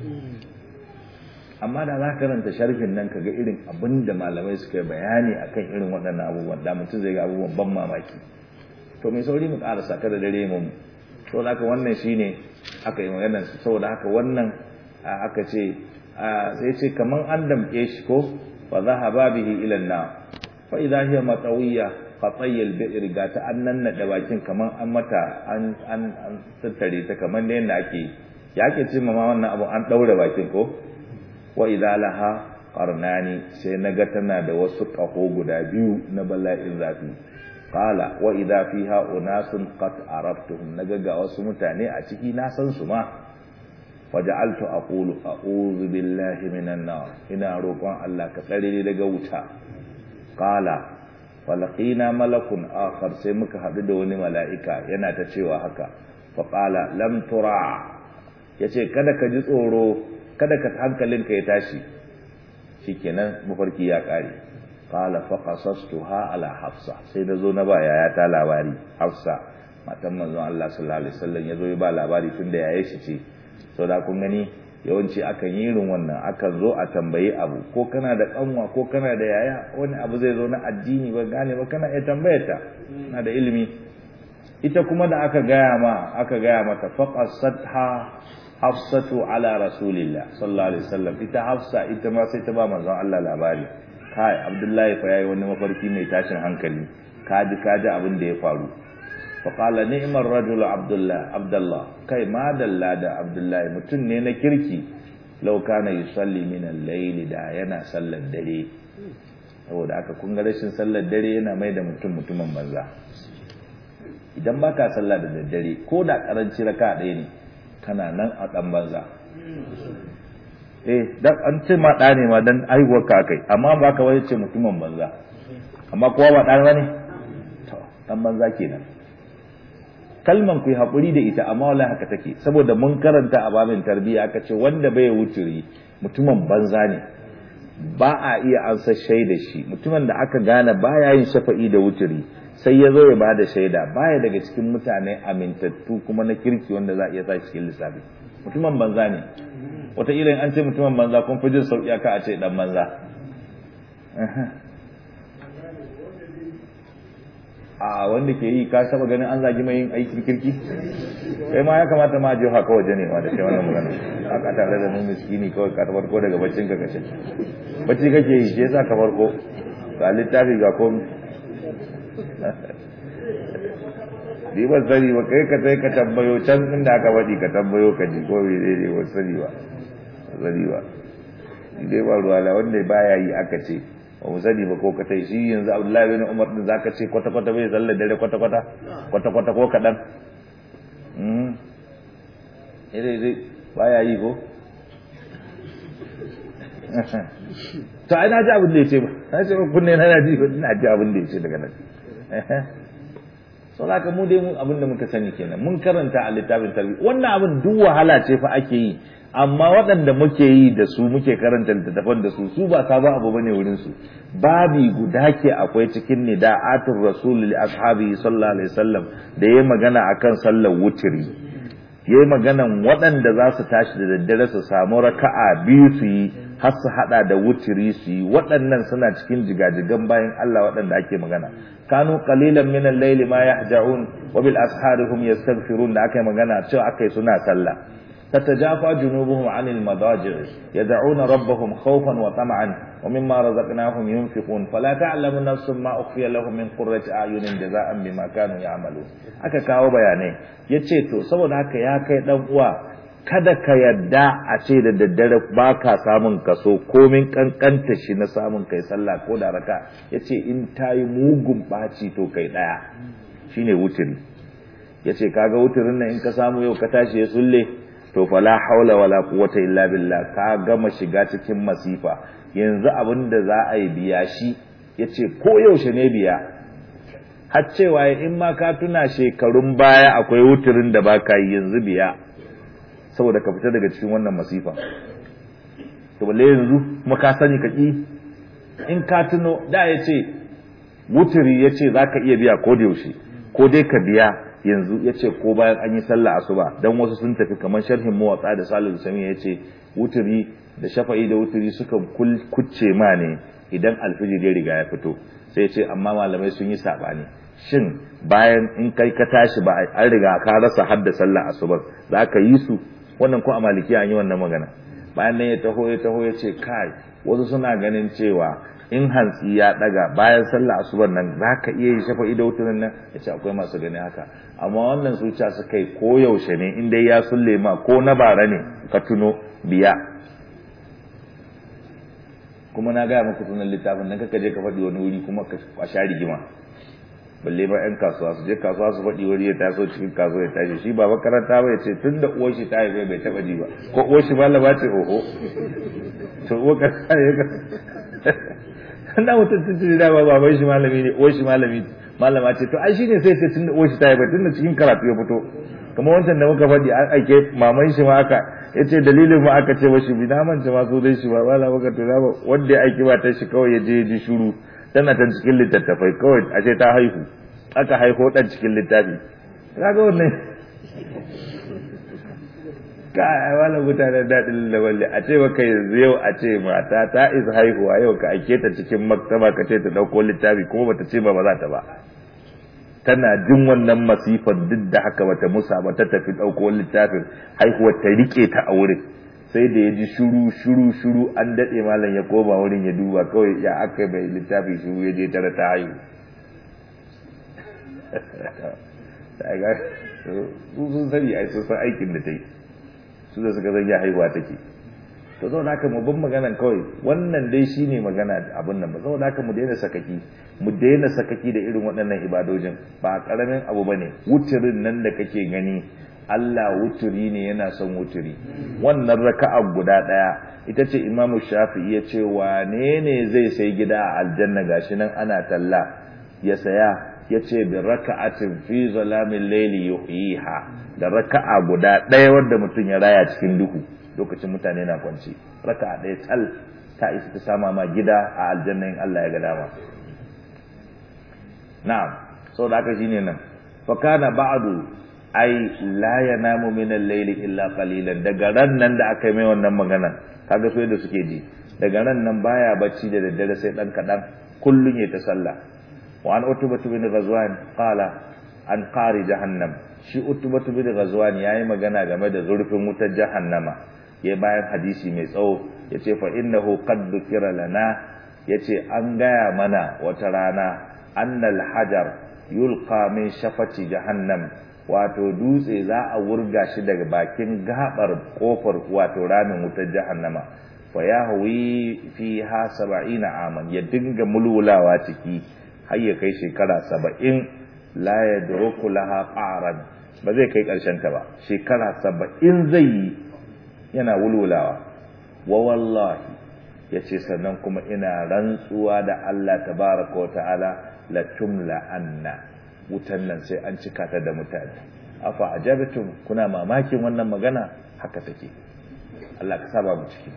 amma da za ka karanta sharhin nan kaga irin abin da malamai suka yi bayani akan irin waɗannan abubuwan da mutum zai ga abubuwan ban mamaki to mai sauri mu ƙarasa kada dare mu to da haka wannan shine aka yi maganar saboda haka wannan aka ce sai ce kaman an damke shi ko fa zahaba bihi ila an-nar fa idha hiya matawiyya qatayya al-bi'r ga ta annan da bakin kaman an mata an an an tattare ta kaman da yanda ake ya ake ce ma wannan abu an daure bakin ko wa idha laha qarnani sai naga tana da wasu kaho guda biyu na bala'in zafi qala wa idha fiha unasun qad araftuhum naga ga wasu mutane a ciki na san su ma waja'altu aqulu a'udhu billahi minan nar ina roƙon Allah ka tsare ni daga wuta qala falaqina malakun akhar sai muka hadu da wani mala'ika yana ta cewa haka fa qala lam tura yace kada ka ji tsoro kada ka hankalinka ya tashi shikenan mafarki ya kare qala fa qasastuha ala hafsa sai da zo na ba yaya ta labari hafsa matan manzon Allah sallallahu alaihi wasallam yazo ya ba labari tunda yaye shi ce sau da kun gani yawanci akan yi irin wannan akan zo a tambayi abu ko kana da kanwa ko kana da yaya wani abu zai zo na addini ba gane ba kana iya tambayar ta na da ilimi ita kuma da aka gaya ma aka gaya mata faqasatha hafsatu ala rasulillah sallallahu alaihi wasallam ita hafsa ita ma sai ta ba manzon Allah labari kai abdullahi fa yayi wani mafarki mai tashin hankali kaji kaji abin da ya faru faƙala ni'imar rajul abdullah kai ma dalla da abdullahi mutum ne na kirki lauka na yi salli minan laili da yana sallar dare saboda aka kunga rashin sallar dare yana mai da mutum mutumin banza idan ba ka sallah da daddare ko da karanci raka ɗaya ne kana nan a ɗan banza eh dan an ce ma ɗa ne ma dan aihuwar ka kai amma ba ka wai ce mutumin banza amma kowa ba ɗa ne to ɗan banza kenan kalman ku yi haƙuri da ita amma wallahi haka take saboda mun karanta a babin tarbiyya aka ce wanda bai wuturi mutumin banza ne ba a iya ansa shaida shi mutumin da aka gane baya yin shafa'i da wuturi sai ya zo ya ba da shaida baya daga cikin mutane amintattu kuma na kirki wanda za a iya sa cikin lissafi mutumin banza ne wataƙila an ce mutumin banza kun fi jin sauƙi aka a ce ɗan banza a wanda ke yi ka saba ganin an zagi mai yin aikin kirki kai ma ya kamata ma je haka waje ne ma da kai wannan magana haka tare da mun miskini kawai ka farko daga baccin ka kashe bacci kake yi shi yasa ka farko ga littafi ga komi ni ban sani ba kai ka sai ka tambayo can inda aka faɗi ka tambayo ka ji ko bai daidai ba sani ba sani ba ni dai ba ruwa la wanda baya yi aka ce ba mu sani ba ko ka tai shi yanzu Abdullahi bin Umar din zaka ce kwata kwata bai zalla dare kwata kwata kwata kwata ko kadan mm ire ire baya yi ko to ai na ji abin da yace ba na ce ba kunne na ji na ji abin da yace daga nan so haka mu dai mun abin da muka sani kenan mun karanta a littafin tarbiyya wannan abin duk wahala ce fa ake yi amma waɗanda muke yi da su muke karanta littattafan da su su ba sabon abu bane wurin su babi guda ke akwai cikin nida'atul rasul li ashabi sallallahu alaihi wasallam da yayi magana akan sallar wutiri yayi maganan waɗanda za su tashi da daddare su samu raka'a biyu su yi har su hada da wutiri su yi waɗannan suna cikin jigajigan bayan Allah waɗanda ake magana kanu qalilan min al-layli ma yahja'un wa bil ashari hum yastaghfirun da aka yi magana cewa akai suna sallah تتجافى جنوبهم عن المضاجع يدعون ربهم خوفا وطمعا ومما رزقناهم ينفقون فلا تعلم نفس ما أخفي لهم من قرة أعين جزاء بما كانوا يعملون aka kawo bayanai ya ce to saboda haka ya kai dan uwa kada ka yadda a ce da daddare ba ka samun kaso komin kankanta shi na samun kai sallah ko da raka ya ce in ta yi mugun ɓaci to kai ɗaya shine wutiri ya ce kaga wutirin nan in ka samu yau ka tashi ya sulle to fala haula wala quwwata illa billah ka gama shiga cikin masifa yanzu abin da za a yi biya shi yace ko yaushe ne biya har cewa in ma ka tuna shekarun baya akwai wuturin da baka yi yanzu biya saboda ka fita daga cikin wannan masifa to balle yanzu kuma ka sani ka ki in ka tuno da yace wuturi yace zaka iya biya ko da yaushe ko dai ka biya yanzu ya ce ko bayan an yi sallah asuba dan wasu sun tafi kamar sharhin mawatsa da salihu sami ya ce wuturi da shafa'i da wuturi suka kucce ma ne idan alfijir ya riga ya fito sai ce amma malamai sun yi sabani shin bayan in kai ka tashi ba an riga ka rasa hadda sallah asuba za ka yi su wannan ko a maliki an yi wannan magana bayan nan ya taho ya taho ya ce kai wasu suna ganin cewa in hantsi ya daga bayan sallah asubar nan za ka iya yi shafa ido wutunan nan ya ce akwai masu gani haka amma wannan zuciya su kai ko yaushe ne in dai ya sulle ma ko na bara ne ka tuno biya kuma na gaya maka sunan littafin nan kaka je ka faɗi wani wuri kuma ka sha rigima balle ba yan kasuwa su je kasuwa su faɗi wuri ya taso cikin kasuwa ya tashi shi ba makaranta ba ya ce tun da uwar shi ta haife bai taɓa ji ba ko uwar shi malama ce oho to uwar ka na mutum tun tuni dama baban shi malami ne uwar shi malami malama ce to ai shine sai ce tun da uwar shi ta haifa tun da cikin karatu ya fito kamar wancan da muka faɗi an aike maman shi ma aka ya ce dalilin ma aka ce mashi bi na manta ma so dai shi ba ba maka to ba wanda ya aiki ba ta shi kawai ya je ya ji shuru tana ta cikin littattafai kawai a ce ta haihu aka haihu dan cikin littafi kaga wannan ka ai wala mutanen daɗin lawalle a ce maka yanzu yau a ce mata ta isa haihuwa yau ka aike ta cikin maktaba ka ce ta ɗauko littafi kuma bata ce ba ba za ta ba tana jin wannan masifar duk da haka bata musa ba ta tafi ɗauko littafin haihuwar ta rike ta a wurin sai da ya ji shuru shuru shuru an daɗe malam ya koma wurin ya duba kawai ya aka bai littafi shuru ya je tara ta haihu sai ga su sun sani ai sun san aikin da ta yi su da suka zan ya haihuwa take to zo da mu bin maganan kawai wannan dai shine magana abin nan ba zo da mu daina sakaki mu daina sakaki da irin waɗannan ibadojin ba karamin abu bane wuturin nan da kake gani Allah wuturi ne yana son wuturi wannan raka'a guda daya ita ce Imam Shafi'i ya ce wane ne zai sai gida a aljanna gashi nan ana talla ya saya ya ce bi raka'atin fi zalamin layli yuhyiha da raka'a guda daya wanda mutum ya raya cikin duhu lokacin mutane na kwanci raka'a daya tal ta isa ta sama ma gida a aljanna in Allah ya ga dama na'am saboda haka shine nan fa kana ba'du ai la yanamu min al-layli illa qalilan daga ran nan da aka yi mai wannan magana kaga so da suke ji daga ran nan baya bacci da daddare sai dan kadan kullun ya ta sallah wa an utubatu bin ghazwan qala an qari jahannam shi utubatu bin ghazwan yayi magana game da zurfin wutar jahannama yayi bayan hadisi mai tsawo yace fa innahu qad dukira lana yace an gaya mana wata rana annal hajar yulqa min shafati jahannam wato dutse za a wurga shi daga bakin gabar kofar wato ramin wutar jahannama fa ya hawi fi ha saba'ina aman ya dinga mulwulawa ciki har ya kai shekara saba'in la ya duruku laha qaran ba zai kai karshen ta ba shekara saba'in zai yi yana wulwulawa wa wallahi yace sannan kuma ina rantsuwa da Allah tabaraka wa ta'ala la tumla anna wutan nan sai an cika ta da mutane afa ajabtum kuna mamakin wannan magana haka take Allah ka saba mu ciki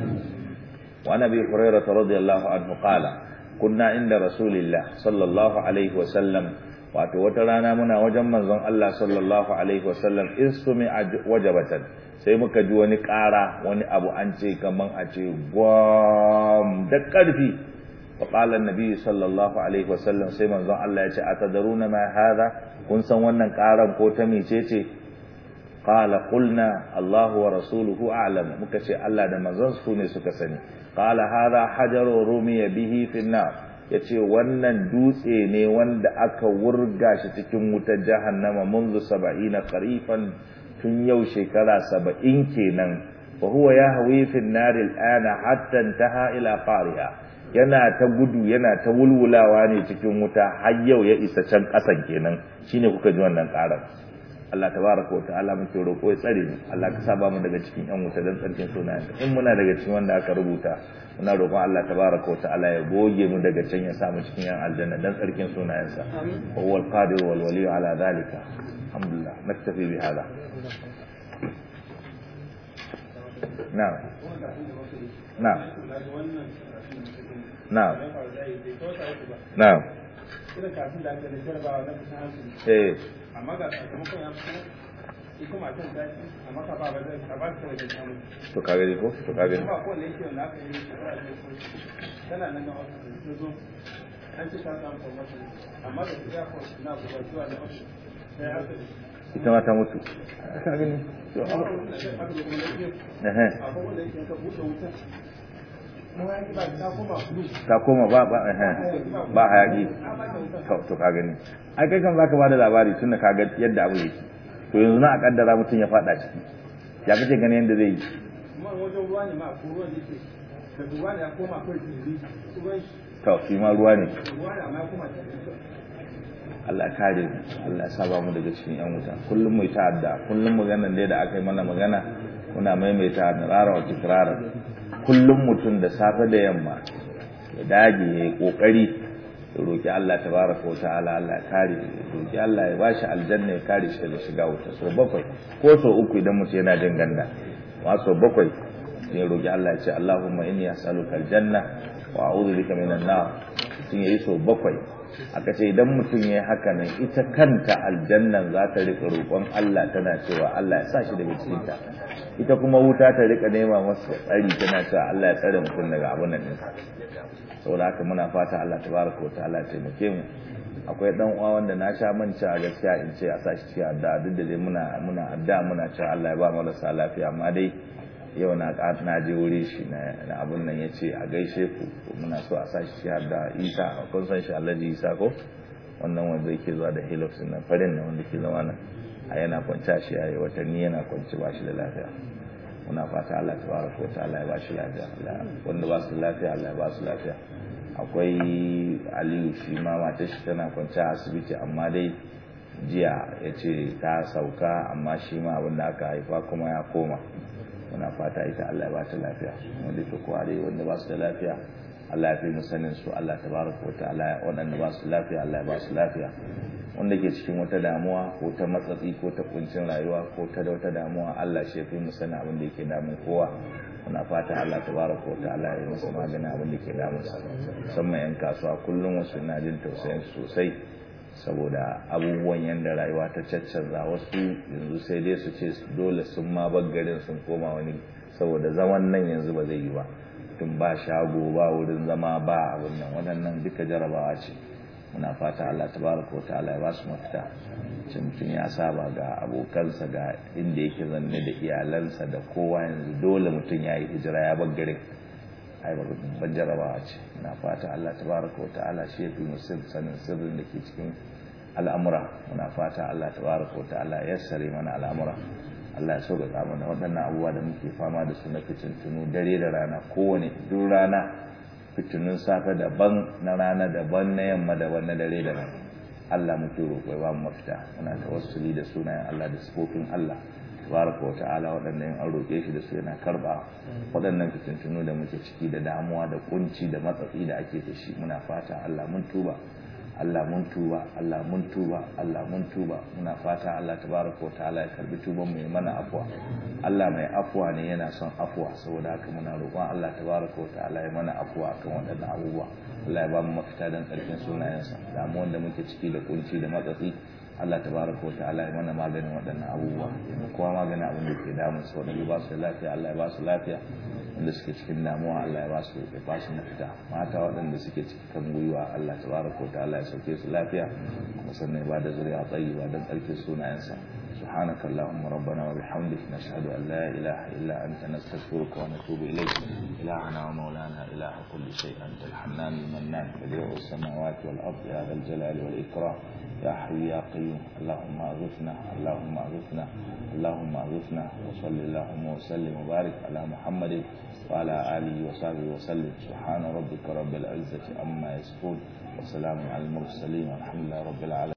wa nabi hurairah radiyallahu anhu qala kunna inda rasulillah sallallahu alaihi wa sallam wato wata rana muna wajen manzon Allah sallallahu alaihi wa sallam istumi wajabatan sai muka ji wani ƙara wani abu an ce kaman a ce gwam da ƙarfi فقال النبي صلى الله عليه وسلم sai manzon Allah ya ce atadaruna ma hadha kun san wannan karan ko ta mecece qala qulna Allah wa rasuluhu a'lam muka ce Allah da manzon su ne suka sani qala hadha hajaru rumiya bihi fi nar yace wannan dutse ne wanda aka wurga shi cikin wutar jahannama منذ 70 qarifan tun yau shekara 70 kenan fa huwa yahwi fi an-nar al-ana hatta intaha ila qariha yana ta gudu yana ta wulwulawa ne cikin wuta har yau ya isa can ƙasan kenan shine kuka ji wannan ƙarar Allah tabaraka wa ta'ala muke roƙo ya tsare mu Allah ka saba mu daga cikin yan wuta dan tsarkin sunayen in muna daga cikin wanda aka rubuta muna roƙon Allah tabaraka wa ta'ala ya goge mu daga can ya sa mu cikin yan aljanna dan tsarkin sunayensa wa huwal qadir wal wali ala zalika alhamdulillah naktafi bi hada na'am na'am na'am na'am eh amma ga sakamakon ya fito ita matan ta ci amma ka ba ba zai ka ba ta wajen samu to ka gani ko to ka gani kuma ko ne yake wanda aka yi shekara ne ko tana nan na wasu ta zo an ci ta samu promotion amma da ta ko na gobe zuwa na wasu sai aka ita ma ta mutu ka gani to aka zo kuma lafiya eh akwai wanda yake ka buɗe wuta mu ya ki ba ta koma blue ta koma ba ba eh ba hayaki to to ka gani ai kai kan zaka bada labari tunda ka ga yadda abu yake to yanzu na a kaddara mutum ya fada ciki ya kace gani yanda zai yi kuma wajen ruwa ne ma ko ruwan yake da ruwa ne ya koma kai tiri ruwan to shi ma ruwa ne ruwa ne amma ya koma tiri Allah kare mu Allah ya saba mu daga cikin yan wuta kullum mu ta adda kullum maganan dai da aka yi mana magana muna maimaita rara wa tikrara kullum mutum da safe da yamma ya dage ya yi kokari ya roki Allah tabaraka wa ta'ala Allah ya kare ya roki Allah ya bashi aljanna ya kare shi daga shiga wuta so bakwai ko so uku idan mutum yana jin ganda ma so bakwai sai ya roki Allah ya ce Allahumma inni as'aluka aljanna wa a'udhu bika minan nar sun yi so bakwai aka ce idan mutum ya yi haka nan ita kanta aljannan za ta rika roƙon Allah tana cewa Allah ya sa shi daga cikinta ita kuma wuta ta rika nema masa tsari tana cewa Allah ya tsare mutum daga abin nan ɗinsa saboda haka muna fata Allah tabaraka wa ta'ala ya taimake mu akwai dan uwa wanda na sha manta a gaskiya in ce a sashi cikin addu'a duk da dai muna muna addu'a muna cewa Allah ya ba marasa lafiya amma dai yau na na je wuri shi na abun nan ya ce a gaishe ku muna so a sa shi har da isa kun san shi alhaji isa ko wannan wanda yake zuwa da helix nan farin nan wanda ke zama nan a yana kwanci shi a yi watanni yana kwanci ba shi da lafiya muna fata Allah ta baraka wa ta'ala ya ba shi lafiya wanda ba su lafiya Allah ya ba su lafiya akwai aliyu shi ma matar shi tana kwanci a asibiti amma dai jiya ya ce ta sauka amma shi ma abin da aka haifa kuma ya koma muna fata ita Allah ya ba ta lafiya wanda ke kuwa dai wanda ba su da lafiya Allah ya fi mu sanin su Allah ta baraka wa ta'ala waɗanda ba su lafiya Allah ya ba su lafiya wanda ke cikin wata damuwa ko ta matsatsi ko ta kuncin rayuwa ko ta da wata damuwa Allah shi fi mu sanin abin da yake damun kowa muna fata Allah tabaraka wa ta'ala ya masa magana abin da ke damun sa musamman yan kasuwa kullum wasu na jin tausayin sosai saboda abubuwan yanda rayuwa ta caccanza wasu yanzu sai dai su ce dole sun ma garin sun koma wani saboda zaman nan yanzu ba zai yi ba tun ba shago ba wurin zama ba abin nan waɗannan duka jarabawa ce muna fata Allah tabaraka wa ta'ala ya ba su mafita ce mutum ya saba ga abokansa ga inda yake zanne da iyalansa da kowa yanzu dole mutum ya yi hijira ya bar garin ai babban jarabawa ce muna fata Allah tabaraka wa ta'ala shi ya fi musir sanin sirrin da ke cikin al'amura muna fata Allah tabaraka wa ta'ala ya sare mana al'amura Allah ya so ga mana waɗannan abubuwa da muke fama da su na fitintunu dare da rana kowane duk rana fitinun safe daban na rana daban na yamma daban na dare da rana Allah muke roƙo ya ba mu mafita muna tawassuli da sunayen Allah da sifofin Allah tabaraka wa ta'ala waɗannan an roƙe shi da su yana karba waɗannan fitintunu da muke ciki da damuwa da kunci da matsatsi da ake da shi muna fata Allah mun tuba Allah mun tuba Allah mun tuba Allah mun tuba muna fata Allah tabaraka wa ta'ala ya karbi tuban mu ya mana afwa Allah mai afwa ne yana son afwa saboda haka muna roƙon Allah tabaraka wa ta'ala ya mana afwa akan waɗannan abubuwa Allah ya ba mu mafita dan ƙarfin sunayensa damuwan da muke ciki da kunci da matsatsi Allah tabaraka wa ta'ala ya mana maganin waɗannan abubuwa mu kuma maganin abin da ke damun su waɗanda ba su da lafiya Allah ya ba su lafiya wanda suke cikin damuwa Allah ya ba su ya ba su mafita mata waɗanda suke cikin kan gwiwa Allah tabaraka wa ta'ala ya sauke su lafiya kuma sannan ya ba da zuriya tayyiba don tsarkin sunayensa سبحانك اللهم ربنا وبحمدك نشهد أن لا إله إلا أنت نستغفرك ونتوب إليك إلهنا ومولانا إله كل شيء أنت الحنان المنان بديع السماوات والأرض يا ذا الجلال والإكرام يا حي يا قيوم اللهم أغثنا اللهم أغثنا اللهم أغثنا وصل اللهم وسلم وبارك على محمد وعلى آله وصحبه وسلم سبحان ربك رب العزة عما يصفون وسلام على المرسلين والحمد لله رب العالمين